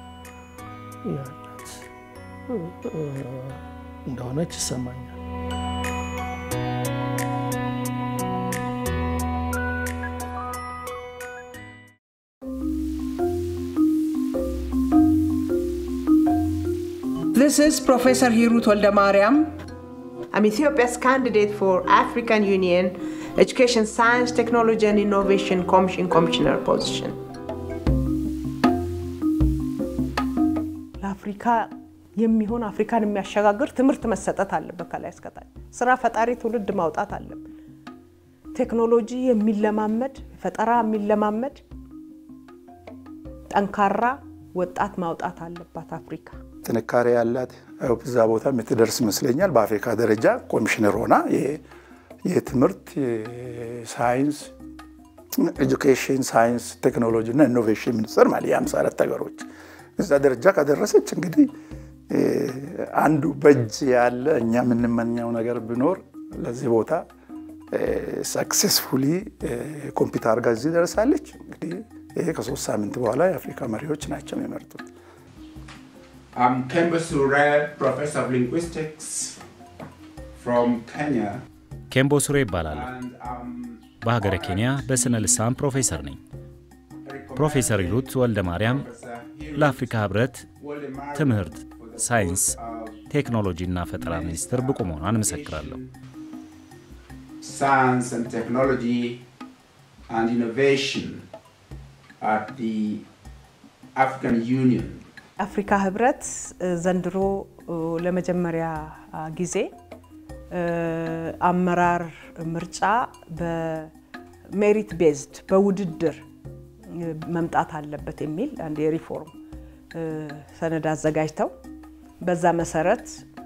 ያላት እንደሆነች ይሰማኛል። This is Professor Hirut Oldamariam. I'm Ethiopia's candidate for African Union Education, Science, Technology and Innovation Commission Commissioner position. ለአፍሪካ የሚሆን አፍሪካን የሚያሸጋግር ትምህርት መሰጠት አለበት። ከላይ እስከታች ስራ ፈጣሪ ትውልድ ማውጣት አለብን። ቴክኖሎጂ የሚለማመድ ፈጠራ የሚለማመድ ጠንካራ ወጣት ማውጣት አለባት አፍሪካ። ጥንካሬ ያላት እዛ ቦታ የምትደርስ ይመስለኛል። በአፍሪካ ደረጃ ኮሚሽነር ሆና የትምህርት ሳይንስ፣ ኤጁኬሽን፣ ሳይንስ፣ ቴክኖሎጂ እና ኢኖቬሽን ሚኒስትር ማለት የአምሳ አራት ሀገሮች እዛ ደረጃ ከደረሰች እንግዲህ አንዱ በእጅ ያለ እኛ የምንመኘው ነገር ቢኖር ለዚህ ቦታ ሰክሴስፉሊ ኮምፒውተር አድርጋ እዚህ ደርሳለች። እንግዲህ ይሄ ከሶስት ሳምንት በኋላ የአፍሪካ መሪዎች ናቸው የሚመርጡት። I'm Kemba Sure, Professor of Linguistics from Kenya. ኬምቦ ሱሬ ይባላል። And um, በሀገረ ኬንያ በስነ ልሳን ፕሮፌሰር ነኝ። ፕሮፌሰር ሂሩት ወልደ ማርያም ለአፍሪካ ህብረት ትምህርት፣ ሳይንስ፣ ቴክኖሎጂ እና ፈጠራ ሚኒስትር ብቁ መሆኗን እመሰክራለሁ። Science and Technology and Innovation at the African Union. አፍሪካ ህብረት ዘንድሮ ለመጀመሪያ ጊዜ አመራር ምርጫ በሜሪት ቤዝድ በውድድር መምጣት አለበት የሚል አንድ የሪፎርም ሰነድ አዘጋጅተው በዛ መሰረት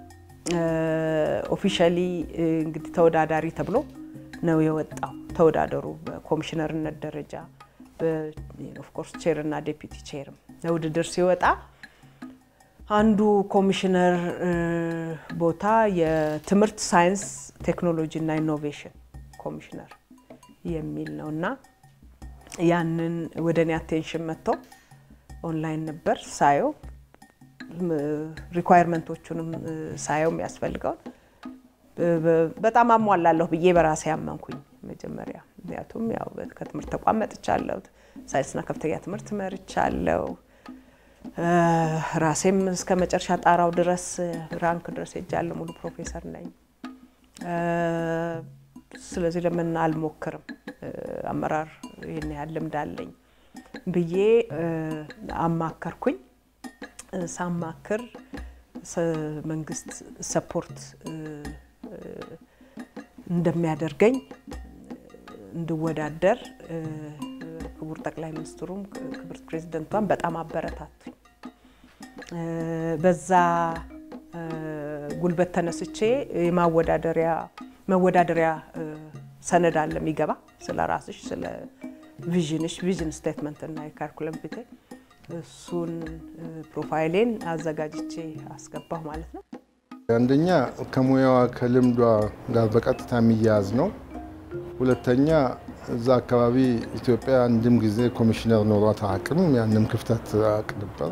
ኦፊሻሊ እንግዲህ ተወዳዳሪ ተብሎ ነው የወጣው። ተወዳደሩ በኮሚሽነርነት ደረጃ ኦፍኮርስ ቼር እና ዴፒቲ ቼርም ለውድድር ሲወጣ አንዱ ኮሚሽነር ቦታ የትምህርት ሳይንስ፣ ቴክኖሎጂ እና ኢኖቬሽን ኮሚሽነር የሚል ነው እና ያንን ወደ እኔ አቴንሽን መጥቶ ኦንላይን ነበር ሳየው ሪኳየርመንቶቹንም ሳየው የሚያስፈልገውን በጣም አሟላለሁ ብዬ በራሴ ያመንኩኝ መጀመሪያ። ምክንያቱም ያው ከትምህርት ተቋም መጥቻለሁ፣ ሳይንስና ከፍተኛ ትምህርት መርቻለሁ። ራሴም እስከ መጨረሻ ጣራው ድረስ ራንክ ድረስ ሄጃለሁ። ሙሉ ፕሮፌሰር ነኝ። ስለዚህ ለምን አልሞክርም? አመራር ይህን ያህል ልምድ አለኝ ብዬ አማከርኩኝ። ሳማክር መንግስት ሰፖርት እንደሚያደርገኝ እንድወዳደር ክቡር ጠቅላይ ሚኒስትሩም ክብርት ፕሬዚደንቷን በጣም አበረታቱኝ። በዛ ጉልበት ተነስቼ የማወዳደሪያ መወዳደሪያ ሰነድ አለ የሚገባ ስለ ራስሽ ስለ ቪዥንሽ ቪዥን ስቴትመንት እና የካሪኩለም ፊቴ እሱን ፕሮፋይሌን አዘጋጅቼ አስገባሁ ማለት ነው። አንደኛ ከሙያዋ ከልምዷ ጋር በቀጥታ የሚያያዝ ነው። ሁለተኛ እዛ አካባቢ ኢትዮጵያ አንድም ጊዜ ኮሚሽነር ኖሯት አቅም ያንም ክፍተት አቅ ነበር።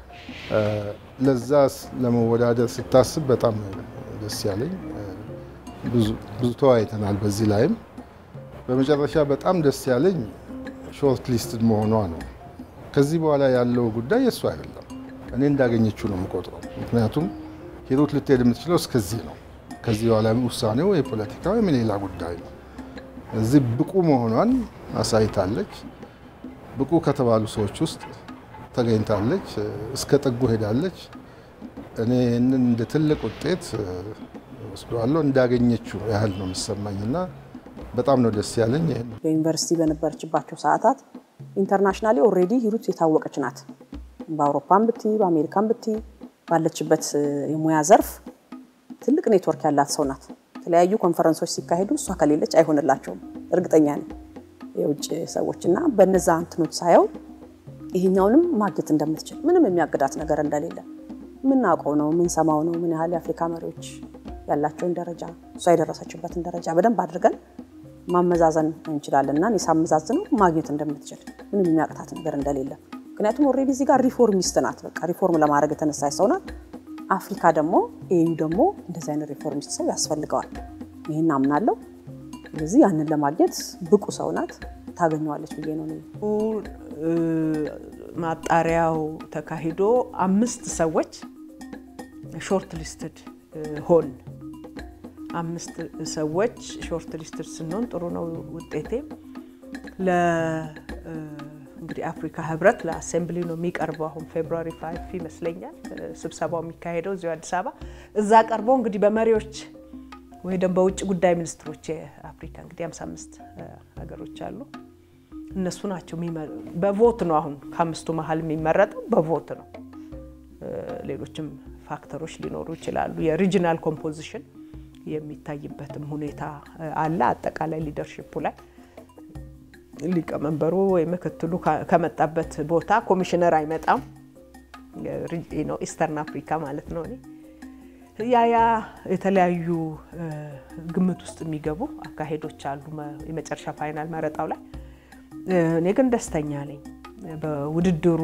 ለዛ ለመወዳደር ስታስብ በጣም ደስ ያለኝ ብዙ ተወያይተናል። በዚህ ላይም በመጨረሻ በጣም ደስ ያለኝ ሾርት ሊስትድ መሆኗ ነው። ከዚህ በኋላ ያለው ጉዳይ የእሱ አይደለም። እኔ እንዳገኘችው ነው የምቆጥረው። ምክንያቱም ሂሩት ልትሄድ የምትችለው እስከዚህ ነው። ከዚህ በኋላ ውሳኔው የፖለቲካ ወይም የሌላ ጉዳይ ነው። እዚህ ብቁ መሆኗን አሳይታለች። ብቁ ከተባሉ ሰዎች ውስጥ ተገኝታለች። እስከ ጥጉ ሄዳለች። እኔ ይህንን እንደ ትልቅ ውጤት ወስደዋለሁ። እንዳገኘችው ያህል ነው የሚሰማኝ እና በጣም ነው ደስ ያለኝ። ይህን በዩኒቨርሲቲ በነበረችባቸው ሰዓታት ኢንተርናሽናሊ ኦልሬዲ ሂሩት የታወቀች ናት። በአውሮፓን ብቲ በአሜሪካን ብቲ ባለችበት የሙያ ዘርፍ ትልቅ ኔትወርክ ያላት ሰው ናት። የተለያዩ ኮንፈረንሶች ሲካሄዱ እሷ ከሌለች አይሆንላቸውም፣ እርግጠኛ ነኝ የውጭ ሰዎች እና በነዛ እንትኖች ሳየው ይሄኛውንም ማግኘት እንደምትችል ምንም የሚያግዳት ነገር እንደሌለ የምናውቀው ነው፣ የምንሰማው ነው። ምን ያህል የአፍሪካ መሪዎች ያላቸውን ደረጃ እሷ የደረሰችበትን ደረጃ በደንብ አድርገን ማመዛዘን እንችላለን እና እኔ ሳመዛዝነው ማግኘት እንደምትችል ምንም የሚያቅታት ነገር እንደሌለ ምክንያቱም ኦልሬዲ እዚህ ጋር ሪፎርሚስት ናት። በቃ ሪፎርም ለማድረግ የተነሳች ሰው ናት። አፍሪካ ደግሞ ኤዩ ደግሞ እንደዚህ አይነት ሪፎርሚስት ሰው ያስፈልገዋል። ይህን አምናለሁ። ስለዚህ ያንን ለማግኘት ብቁ ሰው ናት፣ ታገኘዋለች ብዬ ነው። ማጣሪያው ተካሂዶ አምስት ሰዎች ሾርት ሊስትድ ሆን አምስት ሰዎች ሾርት ሊስትድ ስንሆን ጥሩ ነው ውጤቴ እንግዲህ አፍሪካ ህብረት ለአሴምብሊ ነው የሚቀርበው። አሁን ፌብሩዋሪ ፋይቭ ይመስለኛል ስብሰባው የሚካሄደው እዚሁ አዲስ አበባ። እዛ ቀርቦ እንግዲህ በመሪዎች ወይ ደግሞ በውጭ ጉዳይ ሚኒስትሮች የአፍሪካ እንግዲህ 55 ሀገሮች አሉ። እነሱ ናቸው በቮት ነው። አሁን ከአምስቱ መሀል የሚመረጠው በቮት ነው። ሌሎችም ፋክተሮች ሊኖሩ ይችላሉ። የሪጂናል ኮምፖዚሽን የሚታይበትም ሁኔታ አለ። አጠቃላይ ሊደርሽፑ ላይ ሊቀመንበሩ ወይ ምክትሉ ከመጣበት ቦታ ኮሚሽነር አይመጣም። ኢስተርን አፍሪካ ማለት ነው። እኔ ያ ያ የተለያዩ ግምት ውስጥ የሚገቡ አካሄዶች አሉ የመጨረሻ ፋይናል መረጣው ላይ። እኔ ግን ደስተኛ ነኝ በውድድሩ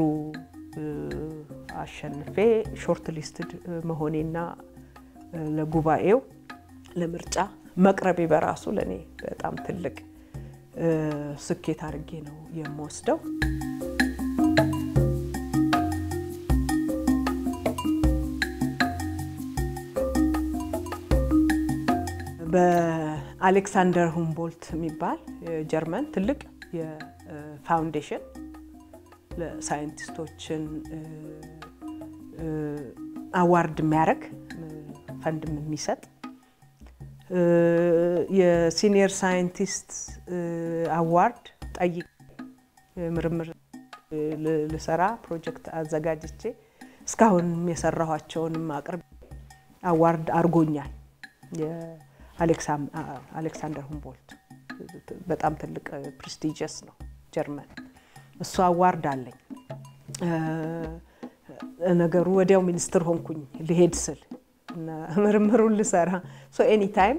አሸንፌ ሾርት ሊስትድ መሆኔና ለጉባኤው ለምርጫ መቅረቤ በራሱ ለእኔ በጣም ትልቅ ስኬት አድርጌ ነው የምወስደው። በአሌክሳንደር ሁምቦልት የሚባል ጀርመን ትልቅ የፋውንዴሽን ለሳይንቲስቶችን አዋርድ የሚያደርግ ፈንድም የሚሰጥ የሲኒየር ሳይንቲስት አዋርድ ጠይቅ ምርምር ልሰራ ፕሮጀክት አዘጋጅቼ እስካሁን የሰራኋቸውንም አቅርብ አዋርድ አድርጎኛል። የአሌክሳንደር ሁምቦልት በጣም ትልቅ ፕሬስቲጂየስ ነው ጀርመን። እሱ አዋርድ አለኝ። ነገሩ ወዲያው ሚኒስትር ሆንኩኝ ልሄድ ስል ምርምሩን ልሰራ ኤኒ ታይም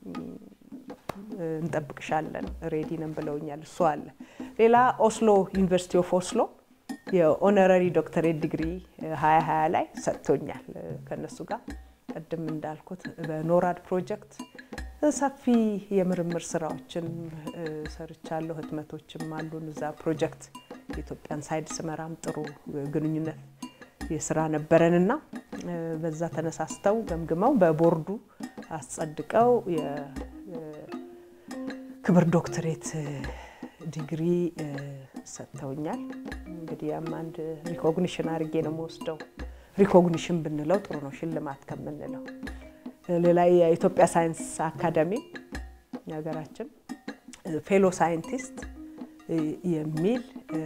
እንጠብቅሻለን ሬዲ ነን ብለውኛል። እሱ አለ። ሌላ ኦስሎ ዩኒቨርሲቲ ኦፍ ኦስሎ የኦነረሪ ዶክተሬት ዲግሪ 2020 ላይ ሰጥቶኛል ከነሱ ጋር ቅድም እንዳልኩት በኖራድ ፕሮጀክት ሰፊ የምርምር ስራዎችን ሰርቻለሁ። ህትመቶችም አሉን እዛ ፕሮጀክት የኢትዮጵያን ሳይድ ስመራም ጥሩ ግንኙነት የስራ ነበረን እና በዛ ተነሳስተው ገምግመው በቦርዱ አስጸድቀው የክብር ዶክትሬት ዲግሪ ሰጥተውኛል። እንግዲህ ያም አንድ ሪኮግኒሽን አድርጌ ነው የምወስደው። ሪኮግኒሽን ብንለው ጥሩ ነው ሽልማት ከምንለው። ሌላ የኢትዮጵያ ሳይንስ አካዳሚ የሀገራችን ፌሎ ሳይንቲስት የሚል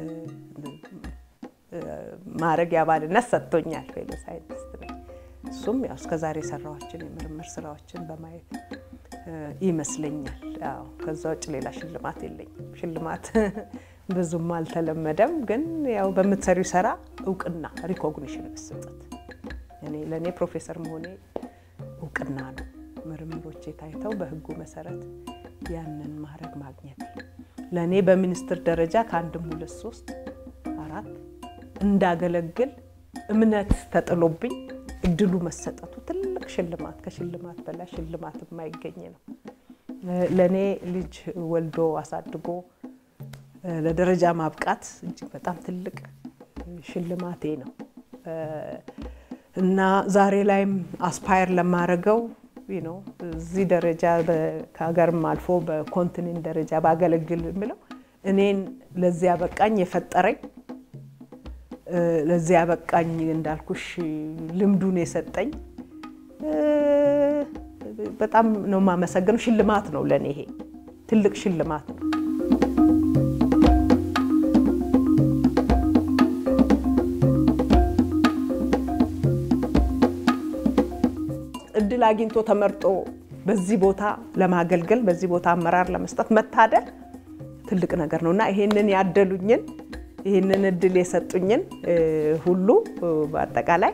ማዕረግ የአባልነት ሰጥቶኛል። ፌሎ ሳይንቲስት ነኝ። እሱም ያው እስከዛሬ የሰራኋችን የምርምር ስራዎችን በማየት ይመስለኛል። ያው ከዛ ውጭ ሌላ ሽልማት የለኝም። ሽልማት ብዙም አልተለመደም፣ ግን ያው በምትሰሪው ስራ እውቅና ሪኮግኒሽን መሰጠት እኔ ለእኔ ፕሮፌሰር መሆኔ እውቅና ነው። ምርምሮቼ ታይተው በህጉ መሰረት ያንን ማድረግ ማግኘት ለእኔ በሚኒስትር ደረጃ ከአንድም ሁለት ሶስት አራት እንዳገለግል እምነት ተጥሎብኝ እድሉ መሰጠቱ ትልቅ ሽልማት፣ ከሽልማት በላይ ሽልማት የማይገኝ ነው። ለእኔ ልጅ ወልዶ አሳድጎ ለደረጃ ማብቃት እጅግ በጣም ትልቅ ሽልማቴ ነው እና ዛሬ ላይም አስፓየር ለማድረገው ነው እዚህ ደረጃ ከሀገርም አልፎ በኮንቲኔንት ደረጃ ባገለግል የምለው እኔን ለዚያ በቃኝ የፈጠረኝ ለዚያ በቃኝ እንዳልኩሽ ልምዱን የሰጠኝ በጣም ነው የማመሰግነው። ሽልማት ነው ለእኔ ይሄ ትልቅ ሽልማት ነው። እድል አግኝቶ ተመርጦ በዚህ ቦታ ለማገልገል በዚህ ቦታ አመራር ለመስጠት መታደል ትልቅ ነገር ነው እና ይሄንን ያደሉኝን ይህንን እድል የሰጡኝን ሁሉ በአጠቃላይ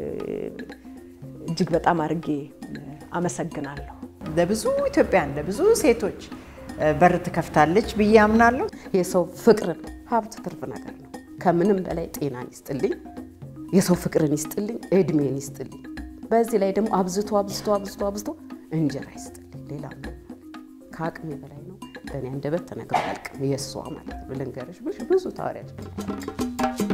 እጅግ በጣም አድርጌ አመሰግናለሁ። ለብዙ ኢትዮጵያን ለብዙ ሴቶች በር ትከፍታለች ብዬ አምናለሁ። የሰው ፍቅርን ሀብት ትርፍ ነገር ነው። ከምንም በላይ ጤናን ይስጥልኝ፣ የሰው ፍቅርን ይስጥልኝ፣ እድሜን ይስጥልኝ። በዚህ ላይ ደግሞ አብዝቶ አብዝቶ አብዝቶ አብዝቶ እንጀራ ይስጥልኝ። ሌላ ከአቅሜ በላይ ነው። በእኔ አንደበት ተነግሮ አያልቅም። የእሷ ማለት ነው። ልንገርሽ ብዙ ታወሪያለሽ።